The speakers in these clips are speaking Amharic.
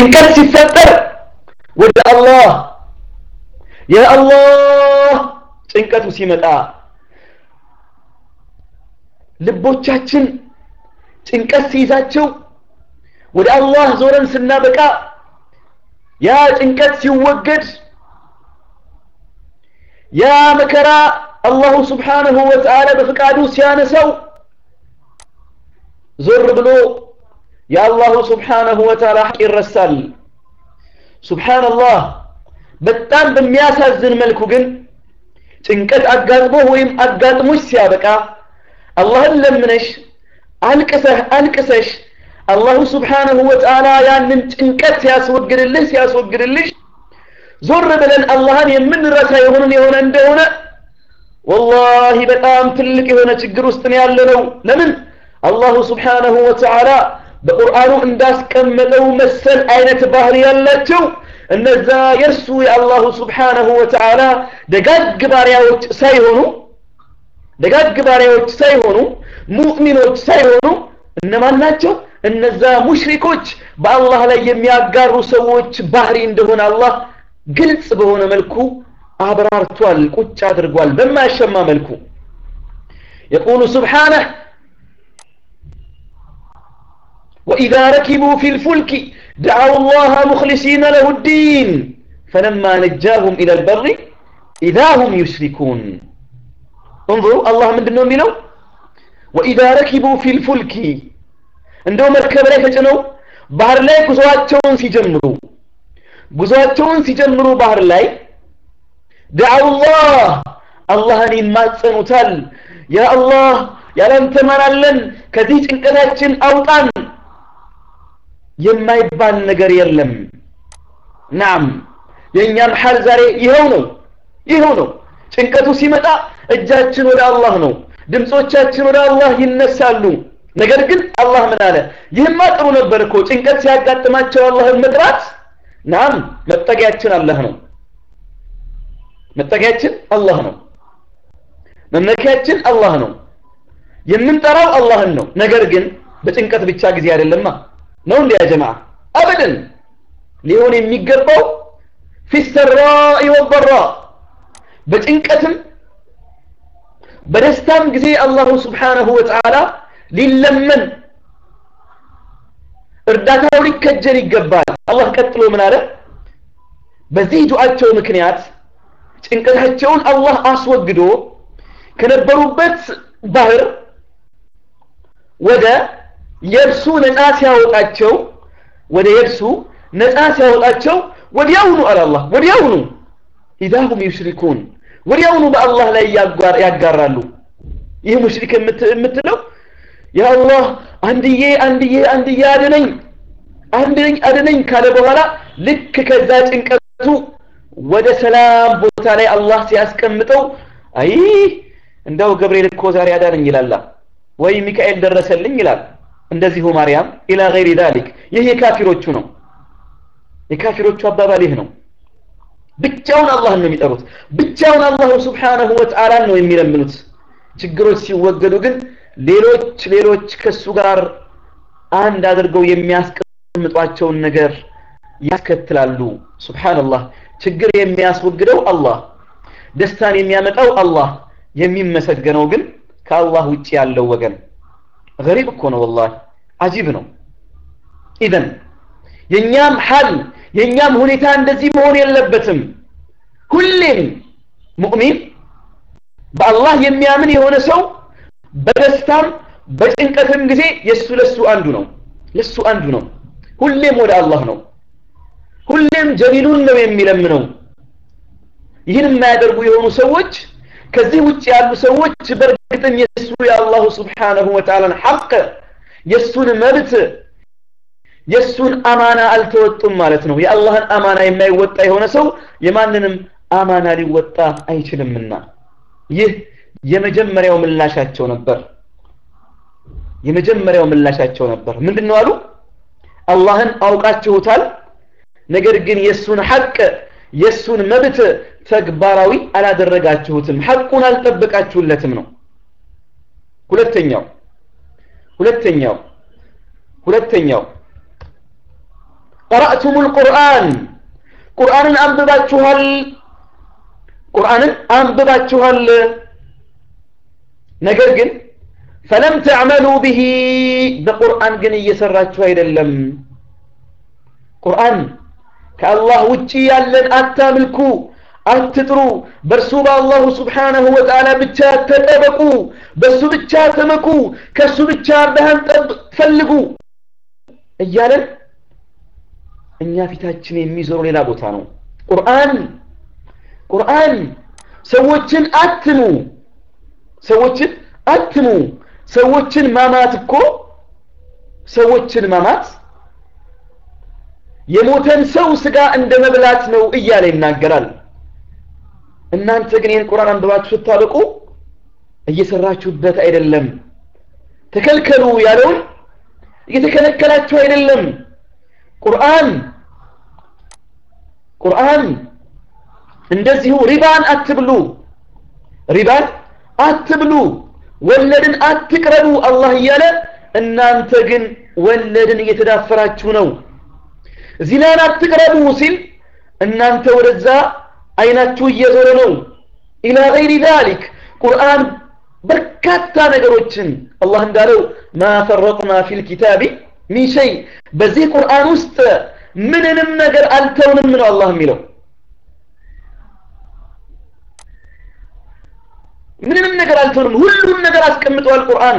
ጭንቀት ሲፈጠር ወደ አላህ ያ አላህ ጭንቀቱ ሲመጣ ልቦቻችን ጭንቀት ሲይዛቸው ወደ አላህ ዞረን ስናበቃ ያ ጭንቀት ሲወገድ ያ መከራ አላሁ ስብሓንሁ ወተዓላ በፍቃዱ ሲያነሳው ዞር ብሎ የአላሁ ስብሓንሁ ወተዓላ ሐቅ ይረሳል ሱብሓንላህ በጣም በሚያሳዝን መልኩ ግን ጭንቀት አጋጥሞ ወይም አጋጥሞች ሲያበቃ አላህን ለምነሽ አልቅሰህ አልቅሰሽ አላሁ ስብሓንሁ ወተዓላ ያንን ጭንቀት ሲያስወግድልህ ሲያስወግድልሽ ዞር ብለን አላህን የምንረሳ የሆንን የሆነ እንደሆነ ወላሂ በጣም ትልቅ የሆነ ችግር ውስጥ ነው ያለነው ለምን አላሁ ስብሓንሁ ወተዓላ በቁርአኑ እንዳስቀመጠው መሰል አይነት ባህሪ ያላቸው እነዛ የእርሱ የአላሁ ስብሓንሁ ወተዓላ ደጋግ ባሪያዎች ሳይሆኑ ደጋግ ባሪያዎች ሳይሆኑ ሙእሚኖች ሳይሆኑ እነማን ናቸው እነዛ ሙሽሪኮች በአላህ ላይ የሚያጋሩ ሰዎች ባህሪ እንደሆነ አላህ ግልጽ በሆነ መልኩ አብራርቷል ቁጭ አድርጓል በማያሸማ መልኩ يقول سبحانه وإذا ركبوا في الفلك دعوا الله مخلصين له الدين فلما نجاهم إلى البر إذا هم يشركون انظروا الله من دنهم منه وإذا ركبوا في الفلك እንደው መርከብ ላይ ተጭነው ባህር ላይ ጉዞአቸውን ሲጀምሩ ጉዞአቸውን ሲጀምሩ ባህር ላይ ዳዓውላህ አላህን ይማጸኑታል ያ አላህ ያላንተ ማናለን ከዚህ ጭንቀታችን አውጣን የማይባል ነገር የለም ናም የእኛም ሐል ዛሬ ይኸው ነው ይኸው ነው ጭንቀቱ ሲመጣ እጃችን ወደ አላህ ነው ድምፆቻችን ወደ አላህ ይነሳሉ ነገር ግን አላህ ምን አለ ይህማ ጥሩ ነበር እኮ ጭንቀት ሲያጋጥማቸው አላህን መጥራት ናም መጠጊያችን አላህ ነው መጠጊያችን አላህ ነው መመኪያችን አላህ ነው የምንጠራው አላህን ነው ነገር ግን በጭንቀት ብቻ ጊዜ አይደለማ ነው እንዲያ ጀማዓ አበደን ሊሆን የሚገባው ፊሰራኢ ወበራ በጭንቀትም በደስታም ጊዜ አላሁ ስብሓነሁ ወተዓላ ሊለመን እርዳታው ሊከጀል ይገባል አላህ ቀጥሎ ምን አለ በዚህ ዱዓቸው ምክንያት ጭንቀታቸውን አላህ አስወግዶ ከነበሩበት ባህር ወደ የብሱ ነፃ ሲያወጣቸው ወደ የብሱ ነፃ ሲያወጣቸው ወዲያውኑ አለ አላህ ወዲያውኑ ኢዛሁም ዩሽሪኩን ወዲያውኑ በአላህ ላይ ያጋራሉ ይህ ሙሽሪክ የምትለው ያ አላህ አንድዬ አንድዬ አንድዬ አድነኝ አንድነኝ አድነኝ ካለ በኋላ ልክ ከዛ ጭንቀቱ ወደ ሰላም ቦታ ላይ አላህ ሲያስቀምጠው አይ እንደው ገብርኤል እኮ ዛሬ አዳነኝ ይላል ወይ ሚካኤል ደረሰልኝ ይላል እንደዚሁ ማርያም ኢላ ገይሪ ዛሊክ ይህ የካፊሮቹ ነው የካፊሮቹ አባባል ይህ ነው ብቻውን አላህን ነው የሚጠሩት ብቻውን አላሁ ስብሓነሁ ወተዓላን ነው የሚለምኑት ችግሮች ሲወገዱ ግን ሌሎች ሌሎች ከሱ ጋር አንድ አድርገው የሚያስቀምጧቸውን ነገር ያስከትላሉ ሱብሃንአላህ ችግር የሚያስወግደው አላህ ደስታን የሚያመጣው አላህ የሚመሰገነው ግን ከአላህ ውጭ ያለው ወገን ገሪብ እኮ ነው ወላሂ አጂብ ነው ኢዘን የኛም ሐል የኛም ሁኔታ እንደዚህ መሆን የለበትም ሁሌም ሙእሚን በአላህ የሚያምን የሆነ ሰው በደስታም በጭንቀትም ጊዜ የሱ ለሱ አንዱ ነው ለሱ አንዱ ነው ሁሌም ወደ አላህ ነው ሁሌም ጀሊሉን ነው የሚለምነው ይህን የማያደርጉ የሆኑ ሰዎች ከዚህ ውጭ ያሉ ሰዎች በእርግጥም የሱ የአላሁ ስብሓነሁ ወተዓላን ሐቅ የሱን መብት የሱን አማና አልተወጡም ማለት ነው የአላህን አማና የማይወጣ የሆነ ሰው የማንንም አማና ሊወጣ አይችልምና ይህ የመጀመሪያው ምላሻቸው ነበር የመጀመሪያው ምላሻቸው ነበር ምንድነው አሉ አላህን አውቃችሁታል ነገር ግን የሱን ሐቅ የሱን መብት ተግባራዊ አላደረጋችሁትም ሐቁን አልጠበቃችሁለትም ነው ሁለተኛው ሁለተኛው ሁለተኛው ቀረእቱሙል ቁርአን ቁርአንን አንብባችኋል ቁርአንን አንብባችኋል ነገር ግን ፈለም ተዕመሉ ብሂ በቁርአን ግን እየሰራችሁ አይደለም ቁርአን ከአላህ ውጪ ያለን አታምልኩ አትጥሩ በእርሱ በአላሁ ስብሓነሁ ወተዓላ ብቻ ተጠበቁ በእሱ ብቻ ተመኩ ከእሱ ብቻ እርዳሃን ፈልጉ እያለን እኛ ፊታችን የሚዞሩ ሌላ ቦታ ነው ቁርአን ቁርአን ሰዎችን አትሙ ሰዎችን አትሙ ሰዎችን ማማት እኮ ሰዎችን ማማት የሞተን ሰው ስጋ እንደ መብላት ነው እያለ ይናገራል እናንተ ግን ይህን ቁርአን አንብባችሁ ስታበቁ እየሰራችሁበት አይደለም ተከልከሉ ያለውን እየተከለከላችሁ አይደለም ቁርአን ቁርአን እንደዚሁ ሪባን አትብሉ ሪባን አትብሉ ወለድን አትቅረቡ አላህ እያለ እናንተ ግን ወለድን እየተዳፈራችሁ ነው ዚናን አትቅረቡ ሲል እናንተ ወደዛ አይናችሁ እየዞረ ነው ኢላ ገይሪ ዛሊክ ቁርአን በርካታ ነገሮችን አላህ እንዳለው ማ ፈረጥና ፊል ኪታቢ ሚን ሸይ በዚህ ቁርአን ውስጥ ምንንም ነገር አልተውንም ነው አላህ የሚለው ምንንም ነገር አልተውንም ሁሉም ነገር አስቀምጧል ቁርአን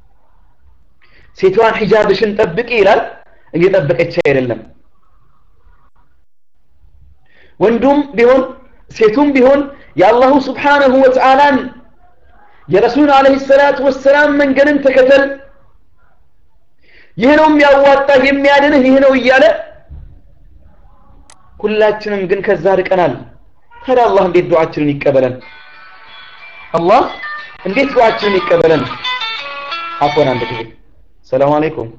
ሴቷን ሒጃብሽን ጠብቂ ይላል እየጠበቀች አይደለም ወንዱም ቢሆን ሴቱም ቢሆን የአላሁ ስብሓነሁ ወተዓላን የረሱል አለህ ሰላቱ ወሰላም መንገድን ተከተል ይህ ነው የሚያዋጣህ የሚያድንህ ይህ ነው እያለ ሁላችንም ግን ከዛ ርቀናል ታዲያ አላህ እንዴት ዱዓችንን ይቀበለን አላህ እንዴት ዱዓችንን ይቀበለን አፎን አንድ ጊዜ ሰላም አለይኩም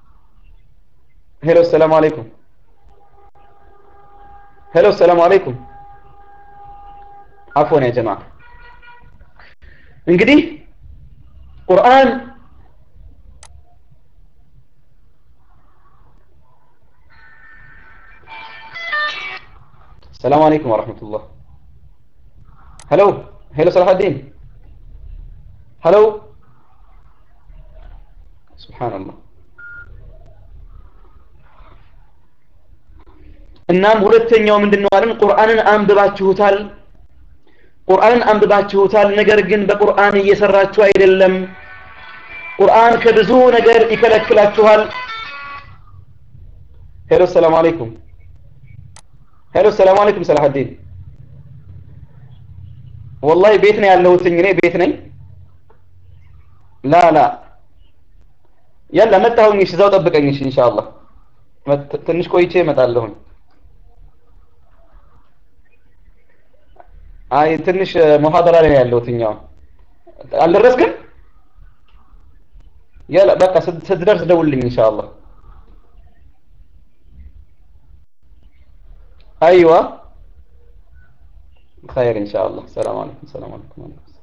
ሄሎ ሰላም አለይኩም ሄሎ ሰላም አለይኩም አፎን ያ ጀማ እንግዲህ ቁርአን السلام عليكم ورحمة الله هلو هلو صلاح الدين هلو سبحان الله እናም ሁለተኛው ምንድነው አለን ቁርአንን አንብባችሁታል ቁርአንን አንብባችሁታል ነገር ግን በቁርአን እየሰራችሁ አይደለም ቁርአን ከብዙ ነገር ይከለክላችኋል ሄሎ ሰላም አለይኩም ሄሎ ሰላም አለይኩም ሰላሐዲን ወላሂ ቤት ነው ያለሁትኝ እኔ ቤት ነኝ ላ ላ ያላ መጣሁኝ እሺ እዛው ጠብቀኝ እሺ ኢንሻአላህ ትንሽ ቆይቼ እመጣለሁኝ አይ ትንሽ ሙሐደራ ላይ ያለሁትኝ አሁን አልደረስክም ያላ በቃ ስትደርስ ደውልልኝ ኢንሻአላህ ايوه خير ان شاء الله السلام عليكم السلام عليكم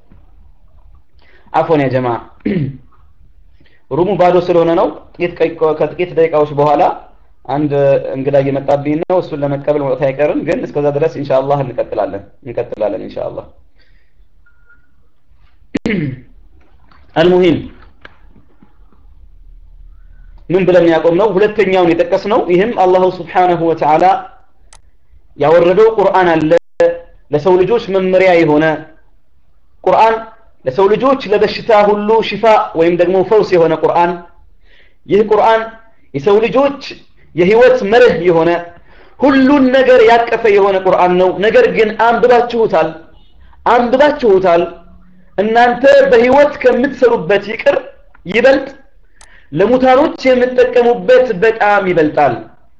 عفوا يا جماعه ሩሙ ባዶ ስለሆነ ነው ጥቂት ከጥቂት ደቂቃዎች በኋላ አንድ እንግዳ እየመጣብኝ ነው እሱን ለመቀበል መውጣት አይቀርም ግን እስከዛ ድረስ ኢንሻአላህ እንቀጥላለን እንቀጥላለን ኢንሻአላህ አልሙሂም ምን ብለን ያቆም ነው ሁለተኛውን የጠቀስ ነው ይህም አላሁ ስብሓነሁ ወተዓላ ያወረደው ቁርአን አለ ለሰው ልጆች መመሪያ የሆነ ቁርአን ለሰው ልጆች ለበሽታ ሁሉ ሽፋ ወይም ደግሞ ፈውስ የሆነ ቁርአን ይህ ቁርአን የሰው ልጆች የህይወት መርህ የሆነ ሁሉን ነገር ያቀፈ የሆነ ቁርአን ነው ነገር ግን አንብባችሁታል አንብባችሁታል እናንተ በህይወት ከምትሰሩበት ይቅር ይበልጥ ለሙታኖች የምትጠቀሙበት በጣም ይበልጣል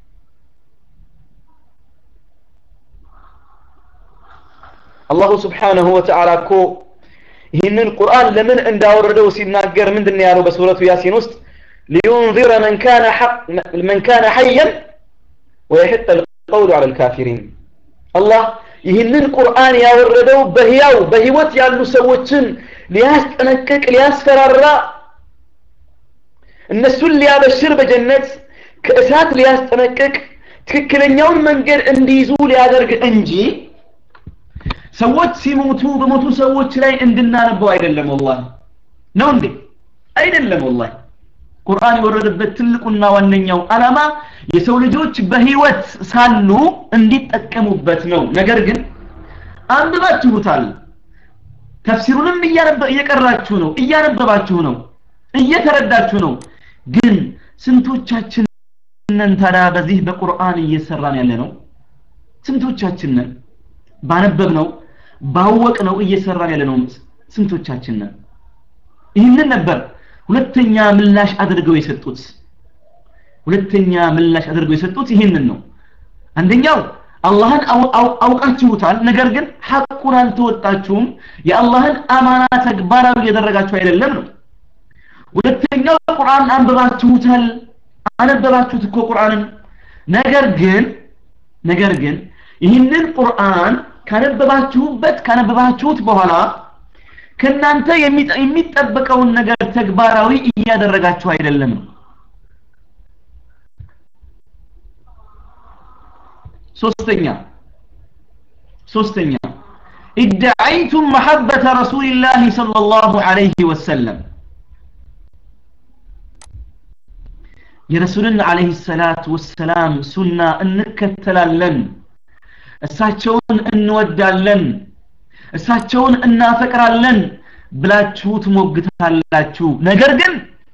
አላሁ ስብሓነሁ ወተዓላ እኮ ይህንን ቁርአን ለምን እንዳወረደው ሲናገር ምንድን ያለው በሱረቱ ያሲን ውስጥ ሊዩንዚረ መን ካነ መን ካነ ሐየን ወየሕጠ ልቀውሉ ዐለ ልካፊሪን አላህ ይህንን ቁርአን ያወረደው በህያው በህይወት ያሉ ሰዎችን ሊያስጠነቅቅ ሊያስፈራራ እነሱን ሊያበሽር በጀነት ከእሳት ሊያስጠነቅቅ ትክክለኛውን መንገድ እንዲይዙ ሊያደርግ እንጂ ሰዎች ሲሞቱ በሞቱ ሰዎች ላይ እንድናነበው አይደለም ወላሂ ነው እንዴ አይደለም ወላሂ ቁርአን የወረደበት ትልቁና ዋነኛው ዓላማ የሰው ልጆች በህይወት ሳሉ እንዲጠቀሙበት ነው ነገር ግን አንብባችሁታል ተፍሲሩንም እየቀራችሁ ነው እያነበባችሁ ነው እየተረዳችሁ ነው ግን ስንቶቻችንን ታዲያ በዚህ በቁርአን እየሰራን ያለ ነው ስንቶቻችንን ባነበብ ነው ባወቅ ነው እየሰራን ያለ ነው ስንቶቻችንን ይህንን ነበር ሁለተኛ ምላሽ አድርገው የሰጡት ሁለተኛ ምላሽ አድርገው የሰጡት ይህንን ነው አንደኛው አላህን አውቃችሁታል ነገር ግን ሐቁን አልተወጣችሁም የአላህን አማና ተግባራዊ እያደረጋችሁ አይደለም ነው ሁለተኛው ቁርአን አንብባችሁታል አነበባችሁት እኮ ቁርአንን ነገር ግን ነገር ግን ይህንን ቁርአን ካነበባችሁበት ካነበባችሁት በኋላ ከናንተ የሚጠበቀውን ነገር ተግባራዊ እያደረጋችሁ አይደለም ሶስተኛ ሶስተኛ ادعيتم محبة رسول الله صلى الله عليه وسلم የረሱልን አለይሂ ሰላት ወሰላም ሱና እንከተላለን እሳቸውን እንወዳለን እሳቸውን እናፈቅራለን ብላችሁ ትሞግታላችሁ ነገር ግን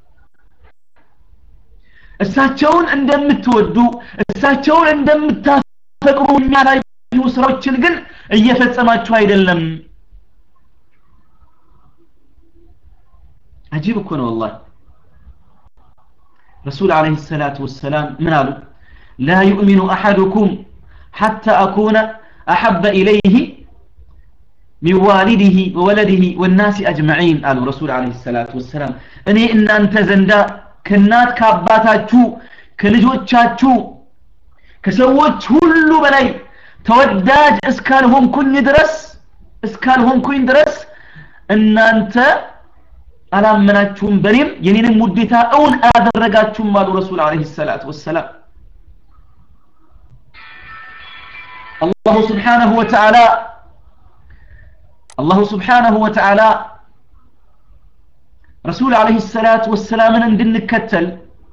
እሳቸውን እንደምትወዱ እሳቸውን እንደምታፈቅሩ የሚያሳዩ ስራዎችን ግን እየፈጸማችሁ አይደለም አጂብ እኮ ነው ወላሂ رسول عليه الصلاة والسلام من قالوا لا يؤمن أحدكم حتى أكون أحب إليه من والده وولده والناس أجمعين قالوا رسول عليه الصلاة والسلام أني إن أنت زندا كنات كاباتاتشو كلجوتشاتشو كسوت هلو بلاي ተወዳጅ እስካልሆንኩኝ ድረስ እስካልሆንኩኝ ድረስ እናንተ አላመናችሁም በኔም የኔንም ውዴታ እውን አያደረጋችሁም አሉ ረሱል አለይሂ ሰላቱ ወሰላም አላሁ ስብሓነሁ ወተዓላ አላሁ ስብሓነሁ ወተዓላ ረሱል አለይሂ ሰላቱ ወሰላምን እንድንከተል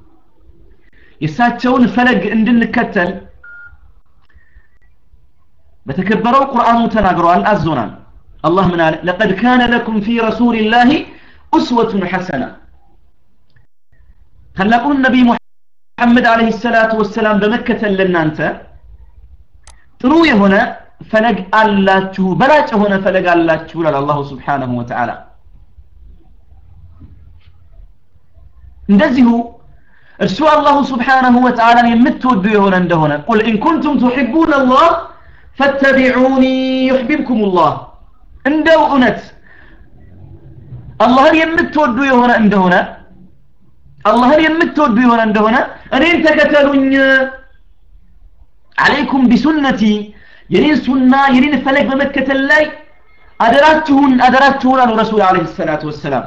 የእሳቸውን ፈለግ እንድንከተል በተከበረው ቁርአኑ ተናግረዋል አዞናል አላህ ምን አለ ለቀድ ካነ ለኩም ፊ ረሱልላህ ኡስወቱን ሐሰና ታላቁን ነቢይ ሙሐመድ አለይሂ ሰላቱ ወሰላም በመከተል ለናንተ ጥሩ የሆነ ፈለግ አላችሁ በላጭ የሆነ ፈለግ አላችሁ ይላል አላሁ ስብሓነሁ ወተዓላ እንደዚሁ እርሱ አላሁ ስብሓነሁ ወተዓላን የምትወዱ የሆነ እንደሆነ ቁል ኢን ኩንቱም ቱሒቡን አላህ ፈተቢዑኒ ዩሕቢብኩም ላህ እንደው እውነት አላህን የምትወዱ የሆነ እንደሆነ አላህን የምትወዱ የሆነ እንደሆነ እኔን ተከተሉኝ አለይኩም ቢሱነቲ የኔን ሱና የኔን ፈለግ በመከተል ላይ አደራችሁን አደራችሁን አሉ ረሱል አለይሂ ሰላቱ ወሰላም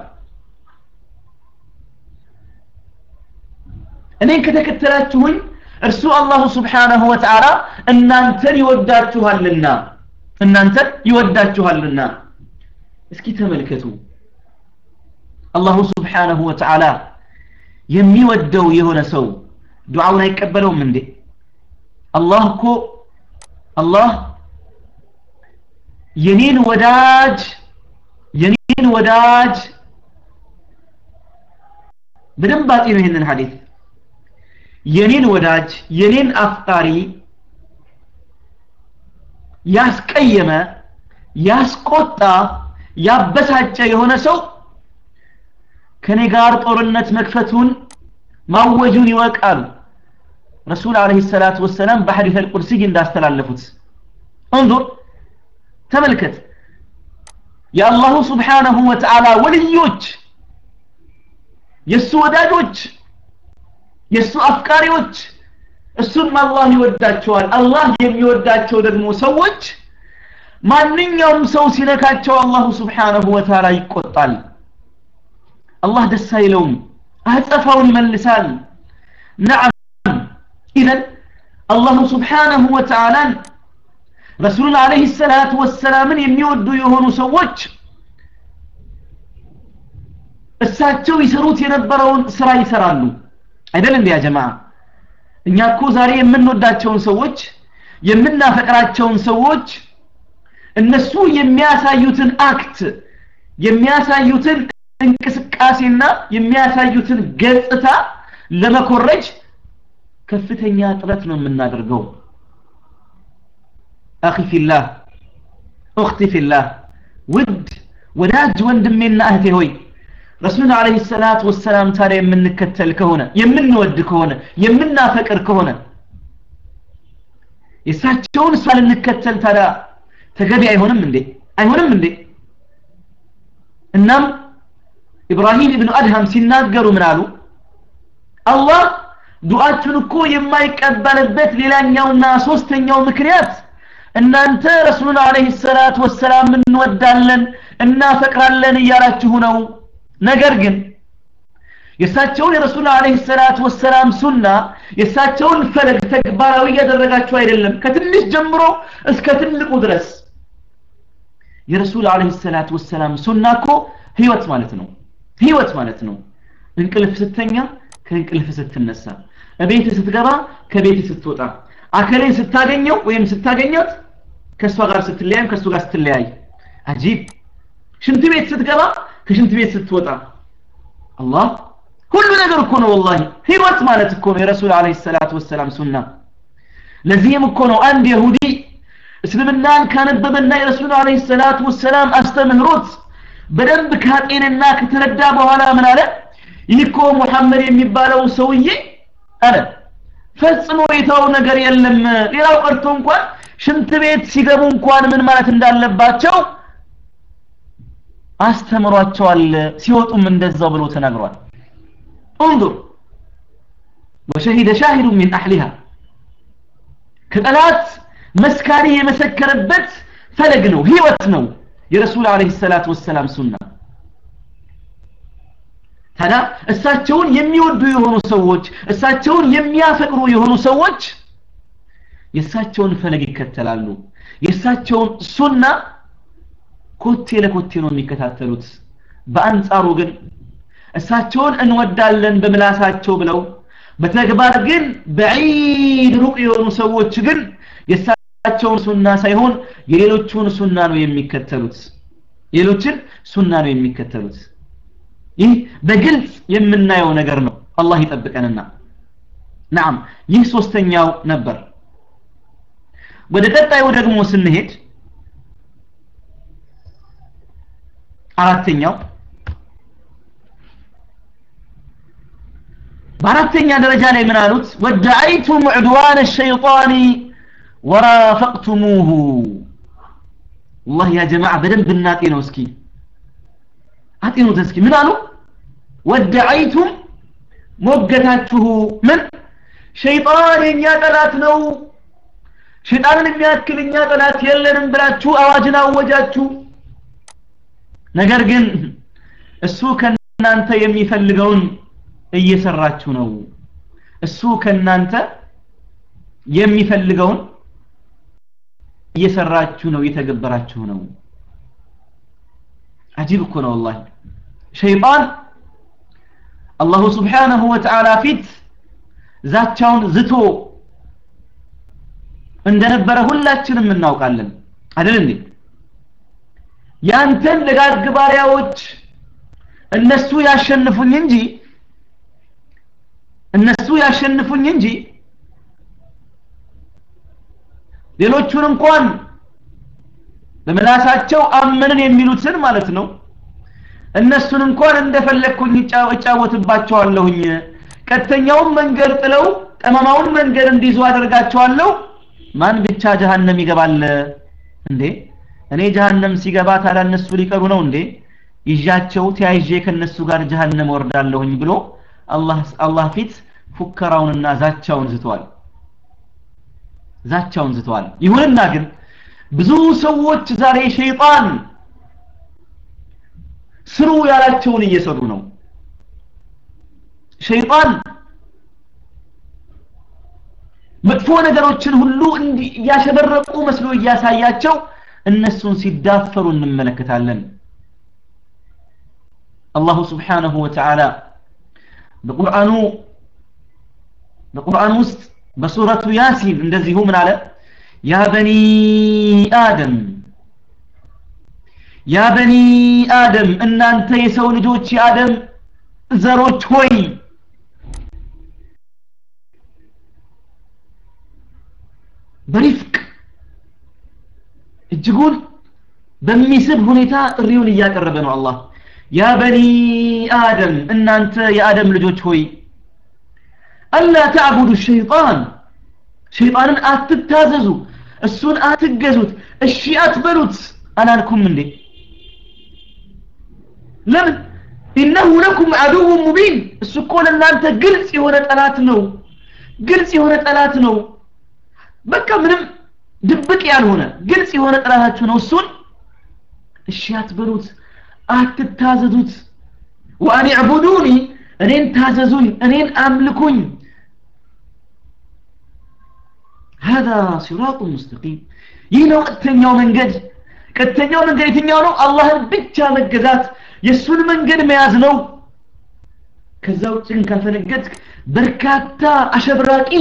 እኔን ከተከተላችሁኝ እርሱ አላሁ ስብሓነሁ ወተዓላ እናንተን ይወዳችኋልና እናንተን ይወዳችኋልና እስኪ ተመልከቱ አላሁ ስብሓነሁ ወተዓላ የሚወደው የሆነ ሰው ዱዓውን አይቀበለውም እንዴ አላህ እኮ አላህ የኔን ወዳጅ የኔን ወዳጅ በደንብ አጤ ነው ይህንን ሐዲስ የኔን ወዳጅ የኔን አፍቃሪ ያስቀየመ ያስቆጣ ያበሳጨ የሆነ ሰው ከኔ ጋር ጦርነት መክፈቱን ማወጁን ይወቃሉ ረሱል አለይሂ ሰላቱ ወሰላም በሐዲስ አልቁርሲ እንዳስተላለፉት እንظر ተመልከት የአላሁ ስብሓነሁ ወተዓላ ወልዮች የእሱ ወዳጆች የእሱ አፍቃሪዎች እሱም አላህ ይወዳቸዋል አላህ የሚወዳቸው ደግሞ ሰዎች ማንኛውም ሰው ሲነካቸው አላሁ ስብሓነሁ ወተዓላ ይቆጣል አላህ ደስ አይለውም አጸፋውን ይመልሳል ነዓም ኢዘን አላሁ ስብሓነሁ ወተዓላን ረሱሉን አለይሂ ሰላቱ ወሰላምን የሚወዱ የሆኑ ሰዎች እሳቸው ይሰሩት የነበረውን ስራ ይሰራሉ አይደል እንዲያ ጀማዓ እኛ እኮ ዛሬ የምንወዳቸውን ሰዎች የምናፈቅራቸውን ሰዎች እነሱ የሚያሳዩትን አክት የሚያሳዩትን እንቅስቃሴና የሚያሳዩትን ገጽታ ለመኮረጅ ከፍተኛ ጥረት ነው የምናደርገው አኺ ፊላህ ኡኽቲ ፊላህ ውድ ወዳጅ ወንድሜና እህቴ ሆይ ረሱልን አለይሂ ሰላቱ ወሰላም ታዲያ የምንከተል ከሆነ የምንወድ ከሆነ የምናፈቅር ከሆነ የእሳቸውን እሷ ልንከተል ታዲያ ተገቢ አይሆንም እንዴ አይሆንም እንዴ እናም ኢብራሂም ኢብኑ አድሃም ሲናገሩ ምን አሉ አላህ ዱዓችሁን እኮ የማይቀበልበት ሌላኛውና ሶስተኛው ምክንያት እናንተ ረሱሉን አለይሂ ሰላቱ ወሰላም እንወዳለን እናፈቅራለን እያላችሁ ነው ነገር ግን የእሳቸውን የረሱል አለይሂ ሰላቱ ወሰላም ሱና የእሳቸውን ፈለግ ተግባራዊ እያደረጋችሁ አይደለም ከትንሽ ጀምሮ እስከ ትልቁ ድረስ የረሱል አለይሂ ሰላቱ ወሰላም ሱና እኮ ህይወት ማለት ነው ህይወት ማለት ነው እንቅልፍ ስተኛ ከእንቅልፍ ስትነሳ እቤት ስትገባ ከቤት ስትወጣ አከሌን ስታገኘው ወይም ስታገኘት ከእሷ ጋር ስትለያይም ከእሱ ጋር ስትለያይ አጂብ ሽንት ቤት ስትገባ ከሽንት ቤት ስትወጣ አላህ ሁሉ ነገር እኮ ነው ወላሂ ህይወት ማለት እኮ ነው የረሱል አለይሂ ሰላቱ ወሰላም ሱና ለዚህም እኮ ነው አንድ ይሁዲ እስልምናን ካነበበና የረሱል አለይሂ ሰላቱ ወሰላም አስተምህሮት በደንብ ካጤንና ከተረዳ በኋላ ምን አለ ይህ እኮ ሙሐመድ የሚባለው ሰውዬ አለ ፈጽሞ የተው ነገር የለም ሌላው ቀርቶ እንኳን ሽንት ቤት ሲገቡ እንኳን ምን ማለት እንዳለባቸው አስተምሯቸዋል ሲወጡም እንደዛው ብሎ ተናግሯል انظر وشهد شاهد من أهلها كጠላት መስካሪ የመሰከረበት ፈለግ ነው ህይወት ነው የረሱል አለይሂ ሰላቱ ወሰላም ሱና ታዲያ እሳቸውን የሚወዱ የሆኑ ሰዎች እሳቸውን የሚያፈቅሩ የሆኑ ሰዎች የእሳቸውን ፈለግ ይከተላሉ የእሳቸውን ሱና ኮቴ ለኮቴ ነው የሚከታተሉት በአንጻሩ ግን እሳቸውን እንወዳለን በምላሳቸው ብለው በተግባር ግን በዒድ ሩቅ የሆኑ ሰዎች ግን የእሳቸውን ሱና ሳይሆን የሌሎቹን ሱና ነው የሚከተሉት ሌሎችን ሱና ነው የሚከተሉት ይህ በግልጽ የምናየው ነገር ነው አላህ ይጠብቀንና ናም ይህ ሶስተኛው ነበር ወደ ቀጣዩ ደግሞ ስንሄድ አራተኛው በአራተኛ ደረጃ ላይ ምን አሉት ወደዐይቱም ዑድዋን ሸይጣን ወራፈቅቱሙሁ والله يا جماعة በደንብ እናጤነው እስኪ አጤኑት እስኪ ምን አሉ ወደዐይቱም ሞገታችሁ ምን ሸይጣን የኛ ጠላት ነው ሸይጣንን የሚያክል እኛ ጠላት የለንም ብላችሁ አዋጅን አወጃችሁ ነገር ግን እሱ ከናንተ የሚፈልገውን እየሰራችሁ ነው እሱ ከናንተ የሚፈልገውን እየሰራችሁ ነው እየተገበራችሁ ነው አጂብ እኮ ነው ወላሂ ሸይጣን አላሁ ስብሓነሁ ወተዓላ ፊት ዛቻውን ዝቶ እንደነበረ ሁላችንም እናውቃለን አይደል እንዴ ያንተን ደጋግ ባሪያዎች እነሱ ያሸንፉኝ እንጂ እነሱ ያሸንፉኝ እንጂ ሌሎቹን እንኳን በመላሳቸው አመንን የሚሉትን ማለት ነው እነሱን እንኳን እንደፈለግኩኝ እጫወትባቸዋለሁኝ ቀጥተኛውን መንገድ ጥለው ጠማማውን መንገድ እንዲይዙ አደርጋቸዋለሁ ማን ብቻ ጀሃነም ይገባል እንዴ እኔ ጀሃነም ሲገባ ታዲያ እነሱ ሊቀሩ ነው እንዴ ይዣቸው ተያይዤ ከነሱ ጋር ጀሃነም ወርዳለሁኝ ብሎ አላህ አላህ ፊት ፉከራውንና ዛቻውን ዝተዋል ዛቻውን ዝተዋል ይሁንና ግን ብዙ ሰዎች ዛሬ ሸይጣን ስሩ ያላቸውን እየሰሩ ነው ሸይጣን መጥፎ ነገሮችን ሁሉ እያሸበረቁ መስሎ እያሳያቸው እነሱን ሲዳፈሩ እንመለከታለን አላሁ ስብሓነሁ ወተዓላ በቁርአኑ በቁርአን ውስጥ በሱረቱ ያሲን እንደዚሁ ምን አለ ያ በኒ አደም ያ በኒ አደም እናንተ የሰው ልጆች የአደም ዘሮች ሆይ በሪፍቅ እጅጉን በሚስብ ሁኔታ ጥሪውን እያቀረበ ነው አላህ ያ በኒ አደም እናንተ የአደም ልጆች ሆይ አላ ተዕቡዱ ሸይጣን ሸይጣንን አትታዘዙ እሱን አትገዙት እሺ አትበሉት አላልኩም እንዴ ለምን ኢነሁ ለኩም አዱው ሙቢን እሱ እኮ ለእናንተ ግልጽ የሆነ ጠላት ነው ግልጽ የሆነ ጠላት ነው በቃ ምንም ድብቅ ያልሆነ ግልጽ የሆነ ጠላታችሁ ነው እሱን እሺ አትበሉት አትታዘዙት ወአን ዕቡዱኒ እኔን ታዘዙኝ እኔን አምልኩኝ هذا صراط مستقيم ይህ ነው ቀጥተኛው መንገድ ቀጥተኛው መንገድ የትኛው ነው አላህን ብቻ መገዛት የእሱን መንገድ መያዝ ነው ከዛ ውጭ ግን ካልተነገድክ በርካታ አሸብራቂ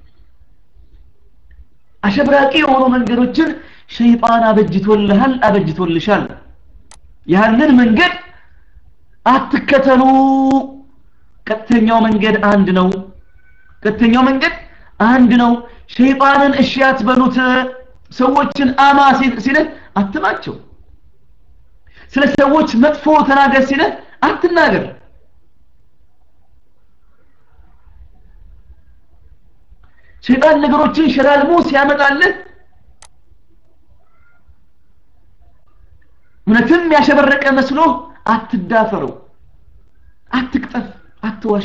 አሸብራቂ የሆኑ መንገዶችን ሸይጣን አበጅቶልሃል አበጅቶልሻል ያንን መንገድ አትከተሉ ቀጥተኛው መንገድ አንድ ነው ቀጥተኛው መንገድ አንድ ነው ሸይጣንን እሺ አትበሉት ሰዎችን አማ ሲልህ አትማቸው ስለ ሰዎች መጥፎ ተናገር ሲልህ አትናገር ሸይጣን ነገሮችን ሸላልሞ ሲያመጣልህ እውነትም ያሸበረቀ መስሎ አትዳፈረው አትቅጠፍ አትዋሽ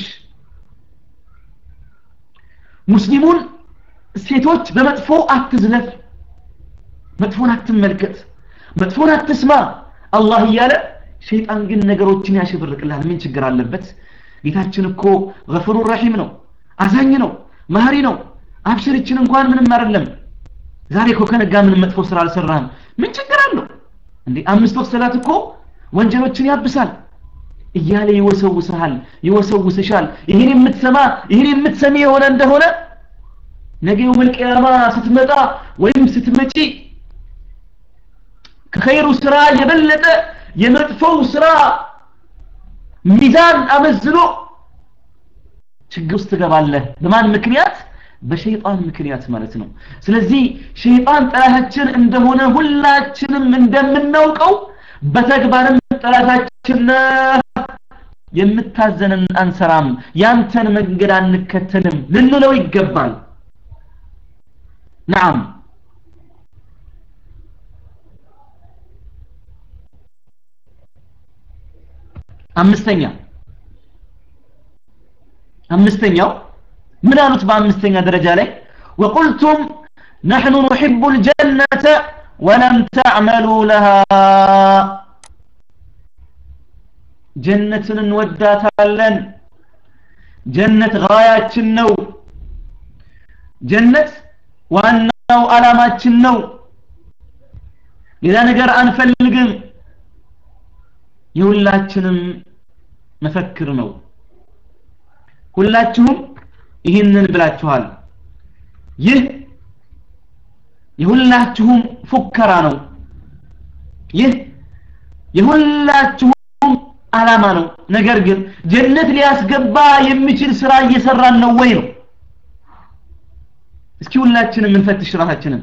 ሙስሊሙን ሴቶች በመጥፎ አትዝለፍ መጥፎን አትመልከት መጥፎን አትስማ አላህ እያለ ሸይጣን ግን ነገሮችን ያሸብርቅልሃል ምን ችግር አለበት ጌታችን እኮ ገፍሩ ረሒም ነው አዛኝ ነው ማህሪ ነው አብሽርችን እንኳን ምንም አይደለም ዛሬ እኮ ከነጋ ምንም መጥፎ ስራ አልሰራህም ምን ችግር አለው እንዴ አምስት ወቅት ሰላት እኮ ወንጀሎችን ያብሳል እያለ ይወሰውስሃል ይወሰውስሻል ይህን የምትሰማ ይህን የምትሰሚ የሆነ እንደሆነ ነገ የውመል ቂያማ ስትመጣ ወይም ስትመጪ ከኸይሩ ስራ የበለጠ የመጥፎው ስራ ሚዛን አመዝኖ ችግር ውስጥ ትገባለህ በማን ምክንያት በሸይጣን ምክንያት ማለት ነው ስለዚህ ሸይጣን ጠላታችን እንደሆነ ሁላችንም እንደምናውቀው በተግባርም ጠላታችን የምታዘንን አንሰራም ያንተን መንገድ አንከተልም ልንለው ይገባል ናም አምስተኛ አምስተኛው ምን አሉት በአምስተኛ ደረጃ ላይ وقلتم نحن نحب الجنة ولم تعملوا لها ጀነትን እንወዳታለን ጀነት ጋያችን ነው ጀነት ዋናው አላማችን ነው ሌላ ነገር አንፈልግም የሁላችንም መፈክር ነው ሁላችሁም ይህንን ብላችኋል ይህ የሁላችሁም ፉከራ ነው ይህ የሁላችሁም አላማ ነው ነገር ግን ጀነት ሊያስገባ የሚችል ስራ እየሰራን ነው ወይ ነው እስኪ ሁላችንም እንፈትሽ ራሳችንን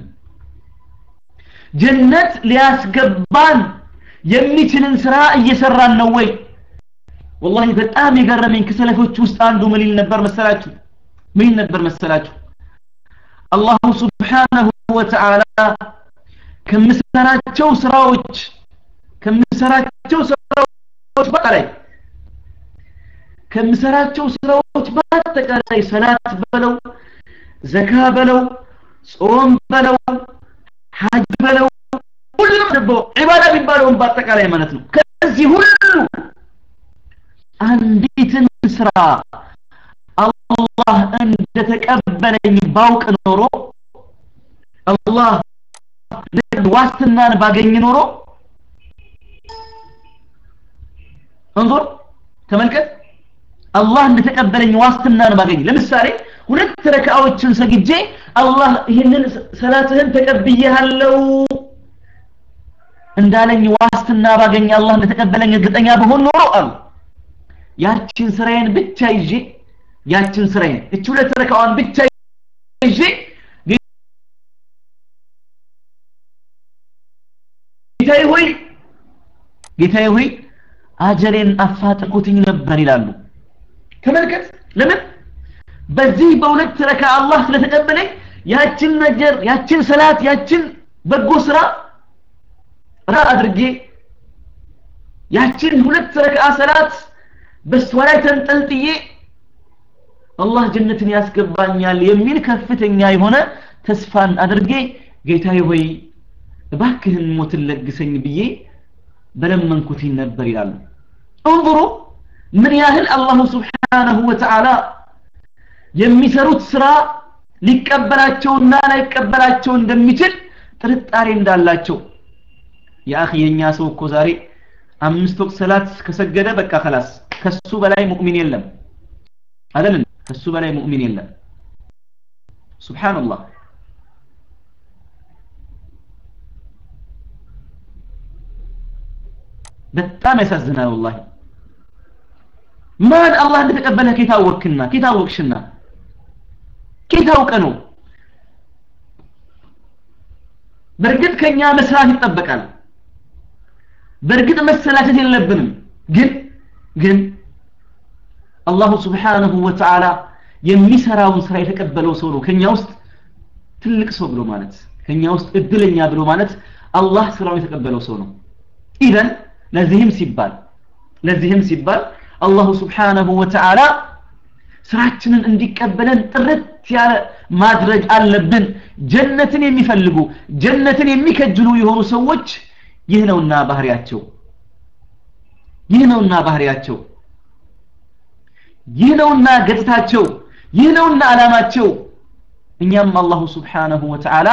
ጀነት ሊያስገባን የሚችልን ስራ እየሰራን ነው ወይ ወላሂ በጣም የገረመኝ ከሰለፎች ውስጥ አንዱ ምን ይል ነበር መሰላችሁ ምን ይል ነበር መሰላችሁ አላሁ ስብሓነሁ ወተዓላ ከምሰራቸው ስራዎች ከምሰራቸው ስራዎች በአጠቃላይ ከምሰራቸው ስራዎች በአጠቃላይ ሰላት በለው ዘካ በለው ጾም በለው ሀጅ በለው ሁሉም ደግሞ ዒባዳ የሚባለውን በአጠቃላይ ማለት ነው ከዚህ ሁሉ አንዲትን ስራ አላህ እንደተቀበለኝ ባውቅ ኖሮ አላህ ዋስትናን ባገኝ ኖሮ እንዞር ተመልከት አላህ እንደተቀበለኝ ዋስትናን ባገኝ ለምሳሌ ሁለት ረካዎችን ሰግጄ አላህ ይህንን ሰላትህን ተቀብያለሁ እንዳለኝ ዋስትና ባገኝ አላህ እንደተቀበለኝ እርግጠኛ በሆን ኖሮ አሉ ያችን ስራዬን ብቻ ይዤ ያችን ስራዬን እቺ ሁለት ረካዋን ብቻ ይዤ ጌታዬ ሆይ ጌታዬ ሆይ አጀሌን አፋጥቁትኝ ነበር ይላሉ ተመልከት ለምን በዚህ በሁለት ረካ አላህ ስለተቀበለኝ ያችን ነገር ያችን ሰላት ያችን በጎ ስራ ራ አድርጌ ያችን ሁለት ረካ ሰላት በሷ ላይ ተንጠልጥዬ አላህ ጀነትን ያስገባኛል የሚል ከፍተኛ የሆነ ተስፋን አድርጌ ጌታዬ ሆይ እባክህን ሞትን ለግሰኝ ብዬ በለመንኩት ነበር ይላሉ እንظሩ ምን ያህል አላሁ ስብሓነሁ ወተዓላ የሚሰሩት ስራ ሊቀበላቸውና ላይቀበላቸው እንደሚችል ጥርጣሬ እንዳላቸው የአኺ የኛ ሰው እኮ ዛሬ አምስት ወቅት ሰላት ከሰገደ በቃ خلاص ከሱ በላይ ሙእሚን የለም አይደል ከሱ በላይ ሙእሚን የለም ሱብሃንአላህ በጣም ያሳዝናል ወላሂ ማን አላህ እንደተቀበለ ከታወቅክና ከታወቅሽና ከታውቀ ነው በእርግጥ ከኛ መስራት ይጠበቃል በእርግጥ መሰላቸት የለብንም ግን ግን አላሁ ስብሓንሁ ወተዓላ የሚሰራውን ስራ የተቀበለው ሰው ነው ከኛ ውስጥ ትልቅ ሰው ብሎ ማለት ከኛ ውስጥ እድለኛ ብሎ ማለት አላህ ስራውን የተቀበለው ሰው ነው ኢዘን ለዚህም ሲባል ለዚህም ሲባል አላሁ ስብሓንሁ ወተዓላ ስራችንን እንዲቀበለን ጥርት ያለ ማድረግ አለብን ጀነትን የሚፈልጉ ጀነትን የሚከጅሉ የሆኑ ሰዎች ይህ ነውና ባህሪያቸው ይህ ነውና ባህሪያቸው ይህ ነውና ገጽታቸው ይህ ነውና አላማቸው እኛም አላሁ ስብሓንሁ ወተዓላ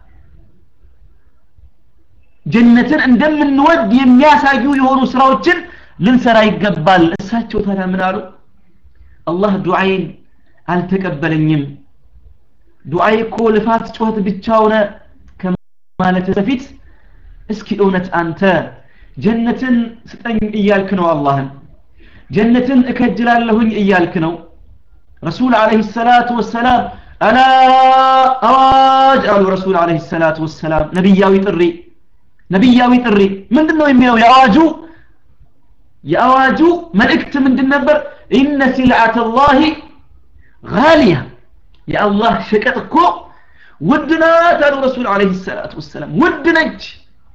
ጀነትን እንደምንወድ የሚያሳዩ የሆኑ ስራዎችን ልንሰራ ይገባል እሳቸው ታዲያ ምን አሉ አላህ ዱዓይን አልተቀበለኝም ዱዓይ እኮ ልፋት ጩኸት ብቻ ሆነ ከማለት በፊት እስኪ እውነት አንተ ጀነትን ስጠኝ እያልክ ነው አላህን ጀነትን እከጅላለሁኝ እያልክ ነው ረሱል አለህ ሰላቱ ወሰላም አላ አዋጅ አሉ ረሱል አለህ ሰላቱ ወሰላም ነቢያዊ ጥሪ ነቢያዊ ጥሪ ምንድን ነው የሚለው የአዋጁ የአዋጁ መልእክት ምንድን ነበር ኢነ ሲልዓተ ላህ ጋሊያ የአላህ ሸቀጥ እኮ ውድ ናት አሉ ረሱል አለህ ሰላቱ ወሰላም ውድ ነች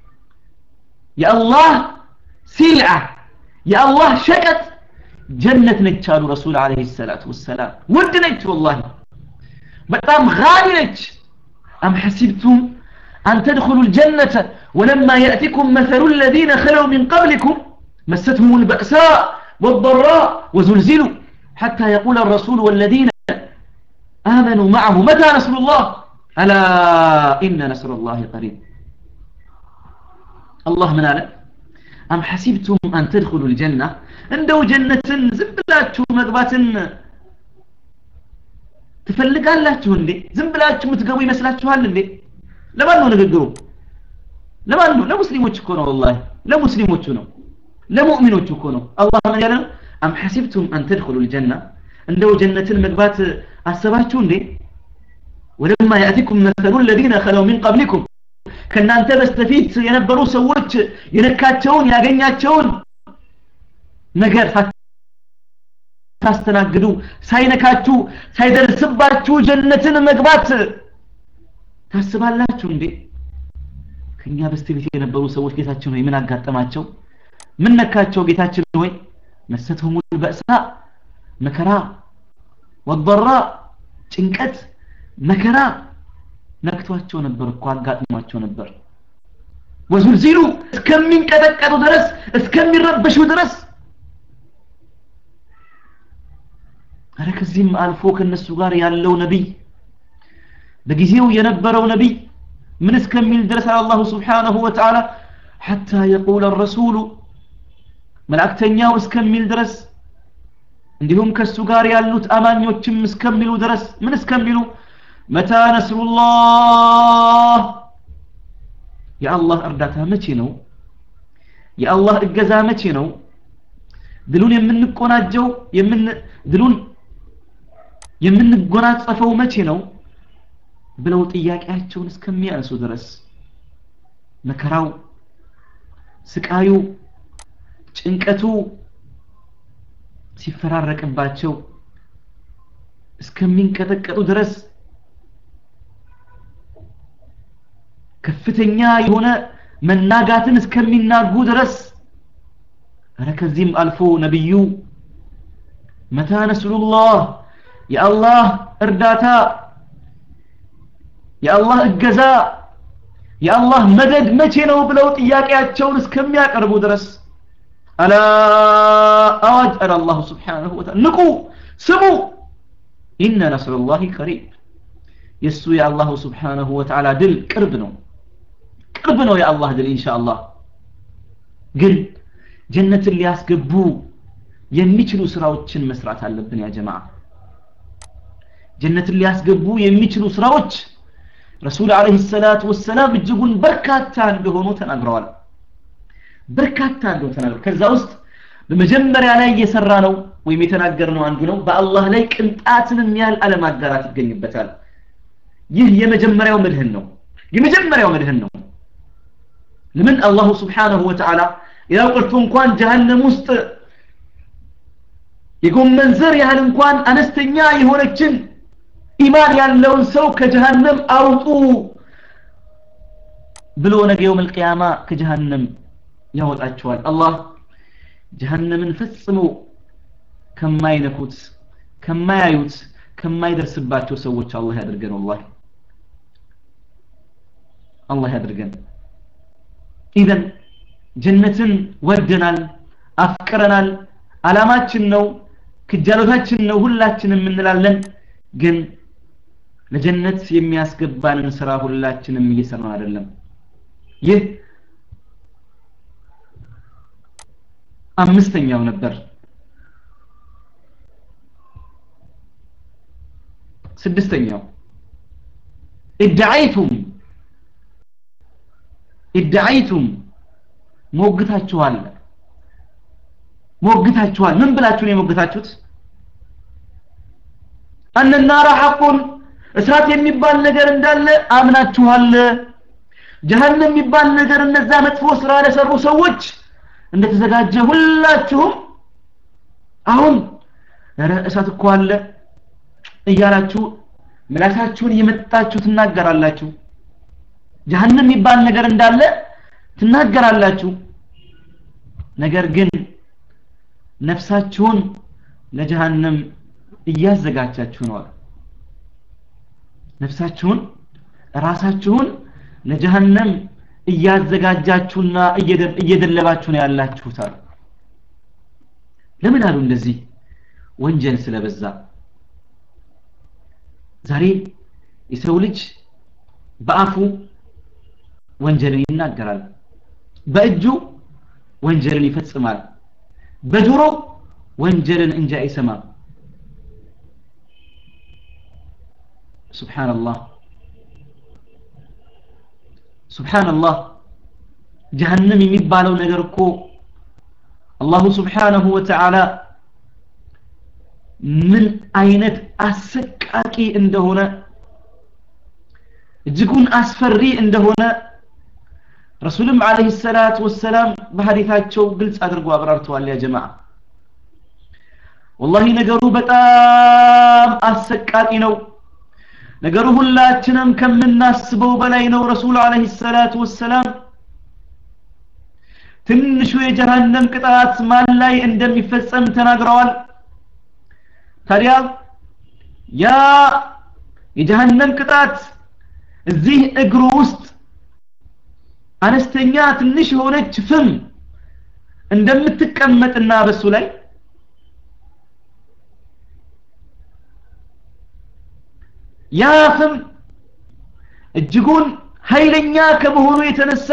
የአላህ ሲልዓ የአላህ ሸቀጥ ጀነት ነች አሉ ረሱል አለህ ሰላቱ ወሰላም ውድ ነች ወላሂ በጣም ጋሊ ነች አም ሐሲብቱም أن تدخلوا الجنة ولما يأتكم مثل الذين خلوا من قبلكم مستهم البأساء والضراء وزلزلوا حتى يقول الرسول والذين آمنوا معه متى نصر الله ألا إن نصر الله قريب الله من أعلم أم حسبتم أن تدخلوا الجنة عنده جنة زبلاتشو مقبات ትፈልጋላችሁ እንዴ ዝም ብላችሁ የምትገቡ ይመስላችኋል እንዴ ለማን ነው ንግግሩ ለማን ነው ለሙስሊሞች እኮ ነው ወላሂ ለሙስሊሞቹ ነው ለሙእሚኖቹ እኮ ነው አላህ ምን ያለ ነው አም ሐሲብቱም አን ተድኹሉ ልጀና እንደው ጀነትን መግባት አሰባችሁ እንዴ ወለማ ያእቲኩም መሰሉ ለዚነ ከለው ሚን ቀብሊኩም ከእናንተ በስተፊት የነበሩ ሰዎች የነካቸውን ያገኛቸውን ነገር ታስተናግዱ ሳይነካችሁ ሳይደርስባችሁ ጀነትን መግባት ታስባላችሁ እንዴ ከኛ በስተፊት የነበሩ ሰዎች ጌታችን ሆይ ምን አጋጠማቸው ምን ነካቸው ጌታችን ሆይ መሰተሁም በእሳ መከራ ወضራ ጭንቀት መከራ ነክቷቸው ነበር እኮ አጋጥሟቸው ነበር ወዙልዚሉ እስከሚንቀጠቀጡ ድረስ እስከሚረበሹ ድረስ አረ ከዚህም አልፎ ከነሱ ጋር ያለው ነቢይ በጊዜው የነበረው ነቢይ ምን እስከሚል ድረስ አላሁ ስብሓነሁ ወተዓላ ሐታ የቁለ ረሱሉ መላእክተኛው እስከሚል ድረስ እንዲሁም ከሱ ጋር ያሉት አማኞችም እስከሚሉ ድረስ ምን እስከሚሉ መታ ነስሩላህ የአላህ እርዳታ መቼ ነው የአላህ እገዛ መቼ ነው ድሉን የምንቆናጀው የምን ድሉን የምንጎናጸፈው መቼ ነው ብለው ጥያቄያቸውን እስከሚያነሱ ድረስ መከራው ስቃዩ ጭንቀቱ ሲፈራረቅባቸው እስከሚንቀጠቀጡ ድረስ ከፍተኛ የሆነ መናጋትን እስከሚናጉ ድረስ አረ ከዚህም አልፎ ነቢዩ መታ ነስሩላህ የአላህ እርዳታ የአላህ እገዛ የአላህ መደድ መቼ ነው ብለው ጥያቄያቸውን እስከሚያቀርቡ ድረስ አላ አዋጅ አለ አላሁ ስብሓንሁ ወተዓላ ንቁ ስሙ ኢነ ነስሩላሂ ቀሪብ የእሱ የአላሁ ስብሓንሁ ወተዓላ ድል ቅርብ ነው ቅርብ ነው የአላህ ድል ኢንሻአላህ ግን ጀነትን ሊያስገቡ የሚችሉ ስራዎችን መስራት አለብን ያ ጀማዓ ጀነትን ሊያስገቡ የሚችሉ ስራዎች ረሱል አለይሂ ሰላቱ ወሰላም እጅጉን በርካታ እንደሆኑ ተናግረዋል በርካታ እንደሆኑ ተናግረዋል ከዛ ውስጥ በመጀመሪያ ላይ እየሰራ ነው ወይም የተናገርነው አንዱ ነው በአላህ ላይ ቅንጣትንም ያህል አለማጋራት ይገኝበታል ይህ የመጀመሪያው መድህን ነው የመጀመሪያው መድህን ነው ለምን አላሁ ስብሓንሁ ወተዓላ ሌላው ቀርቶ እንኳን ጀሃነም ውስጥ የጎመን ዘር ያህል እንኳን አነስተኛ የሆነችን ኢማን ያለውን ሰው ከጀሃነም አውጡ ብሎ ነገ የውም القيامة ከጀሃነም ያወጣቸዋል አላህ ጀሃነምን ፈጽሞ ከማይነኩት ከማያዩት ከማይደርስባቸው ሰዎች አላህ ያድርገን ወላሂ አላህ ያድርገን ኢዘን ጀነትን ወደናል አፍቅረናል አላማችን ነው ክጃሎታችን ነው ሁላችንም እንላለን ግን ለጀነት የሚያስገባንን ስራ ሁላችንም እየሰራን አይደለም ይህ አምስተኛው ነበር ስድስተኛው ادعيتم ادعيتم ሞግታችኋል ሞግታችኋል ምን ብላችሁ ነው የሞግታችሁት አነናራ ሐቁን እስራት የሚባል ነገር እንዳለ አምናችኋል ጀሃነም የሚባል ነገር እነዛ መጥፎ ስራ ለሰሩ ሰዎች እንደተዘጋጀ ሁላችሁም አሁን ኧረ እሳት እኮ አለ እያላችሁ ምላሳችሁን እየመጣችሁ ትናገራላችሁ ጀሃነም የሚባል ነገር እንዳለ ትናገራላችሁ ነገር ግን ነፍሳችሁን ለጀሃነም እያዘጋጃችሁ ነው ነፍሳችሁን ራሳችሁን ለጀሃነም እያዘጋጃችሁና እየደለባችሁ ነው ያላችሁት አሉ ለምን አሉ እንደዚህ ወንጀል ስለበዛ ዛሬ የሰው ልጅ በአፉ ወንጀልን ይናገራል በእጁ ወንጀልን ይፈጽማል በጆሮ ወንጀልን እንጂ አይሰማም ሱብሓነላህ ሱብሓነላህ ጀሃነም የሚባለው ነገር እኮ አላሁ ስብሓነሁ ወተዓላ ምን አይነት አሰቃቂ እንደሆነ እጅጉን አስፈሪ እንደሆነ ረሱልም አለይሂ ሰላት ወሰላም በሐዲታቸው ግልጽ አድርጎ አብራርተዋል ያ ጀማዓ ወላሂ ነገሩ በጣም አሰቃቂ ነው ነገሩ ሁላችንም ከምናስበው በላይ ነው ረሱል አለይሂ ሰላት ወሰላም ትንሹ የጀሃነም ቅጣት ማን ላይ እንደሚፈጸም ተናግረዋል ታዲያ ያ የጀሃነም ቅጣት እዚህ እግሩ ውስጥ አነስተኛ ትንሽ የሆነች ፍም እንደምትቀመጥና በሱ ላይ ያ ፍም እጅጉን ኃይለኛ ከመሆኑ የተነሳ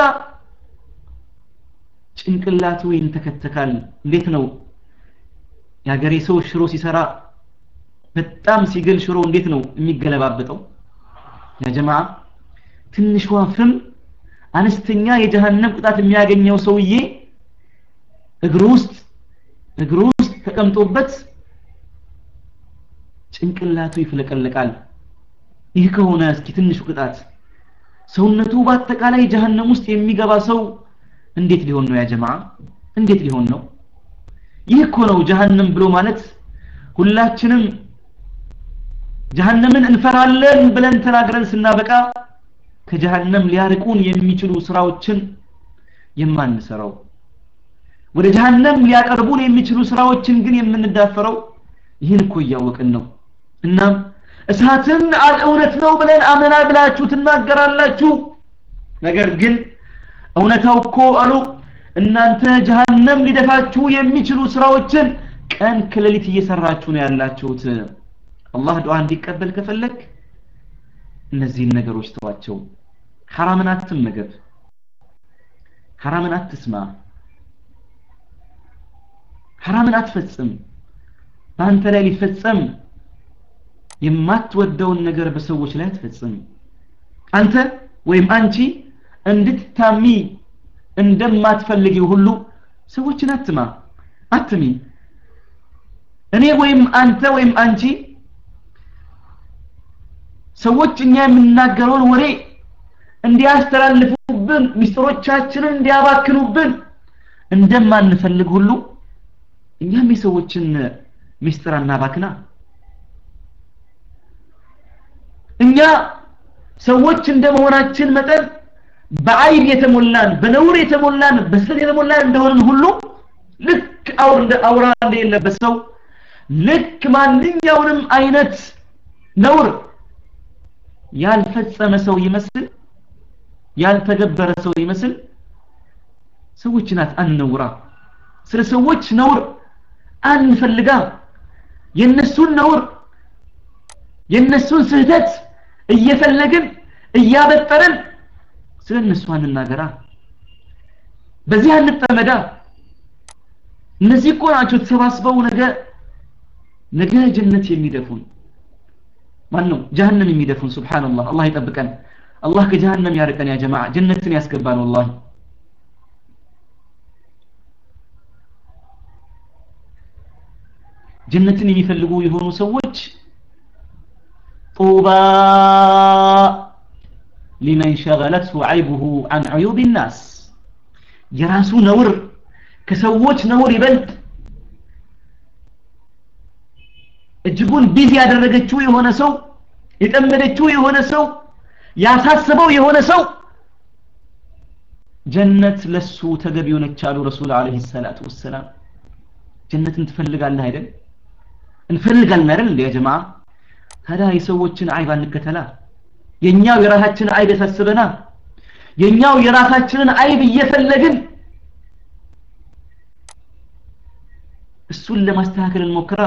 ጭንቅላቱ ይንተከተካል እንዴት ነው የሀገሬ ሰው ሽሮ ሲሰራ በጣም ሲገል ሽሮ እንዴት ነው የሚገለባበጠው ያ ጀማ ትንሿ ፍም አነስተኛ የጀሃነም ቅጣት የሚያገኘው ሰውዬ እግሩ ውስጥ እግሩ ውስጥ ተቀምጦበት ጭንቅላቱ ይፍለቀለቃል ይህ ከሆነ እስኪ ትንሹ ቅጣት ሰውነቱ በአጠቃላይ ጀሃነም ውስጥ የሚገባ ሰው እንዴት ሊሆን ነው ያ ጀማ እንዴት ሊሆን ነው ይህ እኮ ነው ጀሃነም ብሎ ማለት ሁላችንም ጀሃነምን እንፈራለን ብለን ተናግረን ስናበቃ ከጀሃነም ሊያርቁን የሚችሉ ስራዎችን የማንሰራው ወደ ጀሃነም ሊያቀርቡን የሚችሉ ስራዎችን ግን የምንዳፈረው ይህን እኮ እያወቅን ነው እናም እሳትን እውነት ነው ብለን አመና ብላችሁ ትናገራላችሁ ነገር ግን እውነታው እኮ አሉ እናንተ ጀሃነም ሊደፋችሁ የሚችሉ ስራዎችን ቀን ከሌሊት እየሰራችሁ ነው ያላችሁት አላህ ዱዓ እንዲቀበል ከፈለክ እነዚህን ነገሮች ተዋቸው ሐራምን አትመገብ ሐራምን አትስማ ሐራምን አትፈጽም በአንተ ላይ ሊፈጸም የማትወደውን ነገር በሰዎች ላይ አትፈጽም አንተ ወይም አንቺ እንድትታሚ እንደማትፈልጊው ሁሉ ሰዎችን አትማ አትሚ እኔ ወይም አንተ ወይም አንቺ ሰዎች እኛ የምናገረውን ወሬ እንዲያስተላልፉብን ሚስጥሮቻችንን እንዲያባክኑብን እንደማንፈልግ ሁሉ እኛም የሰዎችን ሚስጥር አናባክና እኛ ሰዎች እንደመሆናችን መጠን በአይብ የተሞላን በነውር የተሞላን በስህተት የተሞላን እንደሆንን ሁሉ ልክ አውር እንደ አውራ እንደሌለበት ሰው ልክ ማንኛውንም አይነት ነውር ያልፈጸመ ሰው ይመስል ያልተገበረ ሰው ይመስል ሰዎችን አንነውራ ስለ ሰዎች ነውር አንፈልጋ የነሱን ነውር የነሱን ስህተት እየፈለግን እያበጠረን ስለ እነሱ አንናገራ በዚህ አንጠመዳ እነዚህ እኮ ናቸው ተሰባስበው ነገ ነገ ጀነት የሚደፉን ማን ነው ጀሃነም የሚደፉን ሱብሃንአላህ አላህ ይጠብቀን አላህ ከጀሃነም ያርቀን ያ ጀማዓ ጀነትን ያስገባን ወላሂ ጀነትን የሚፈልጉ የሆኑ ሰዎች ጡባ ሊመን ሸገለትሁ አይቡሁ አን ዑዩብ ናስ የራሱ ነውር ከሰዎች ነውር ይበልጥ እጅጉን ቢዚ ያደረገችው የሆነ ሰው የጠመደችው የሆነ ሰው ያሳስበው የሆነ ሰው ጀነት ለሱ ተገቢ ሆነች አሉ ረሱል አለይሂ ሰላቱ ወሰላም ጀነትን ትፈልጋለህ አይደል እንፈልጋለን አይደል እንደ ጀማ ታዲያ የሰዎችን አይብ አንከተላ የኛው የራሳችን አይብ ያሳስበና የኛው የራሳችንን አይብ እየፈለግን እሱን ለማስተካከል እንሞክራ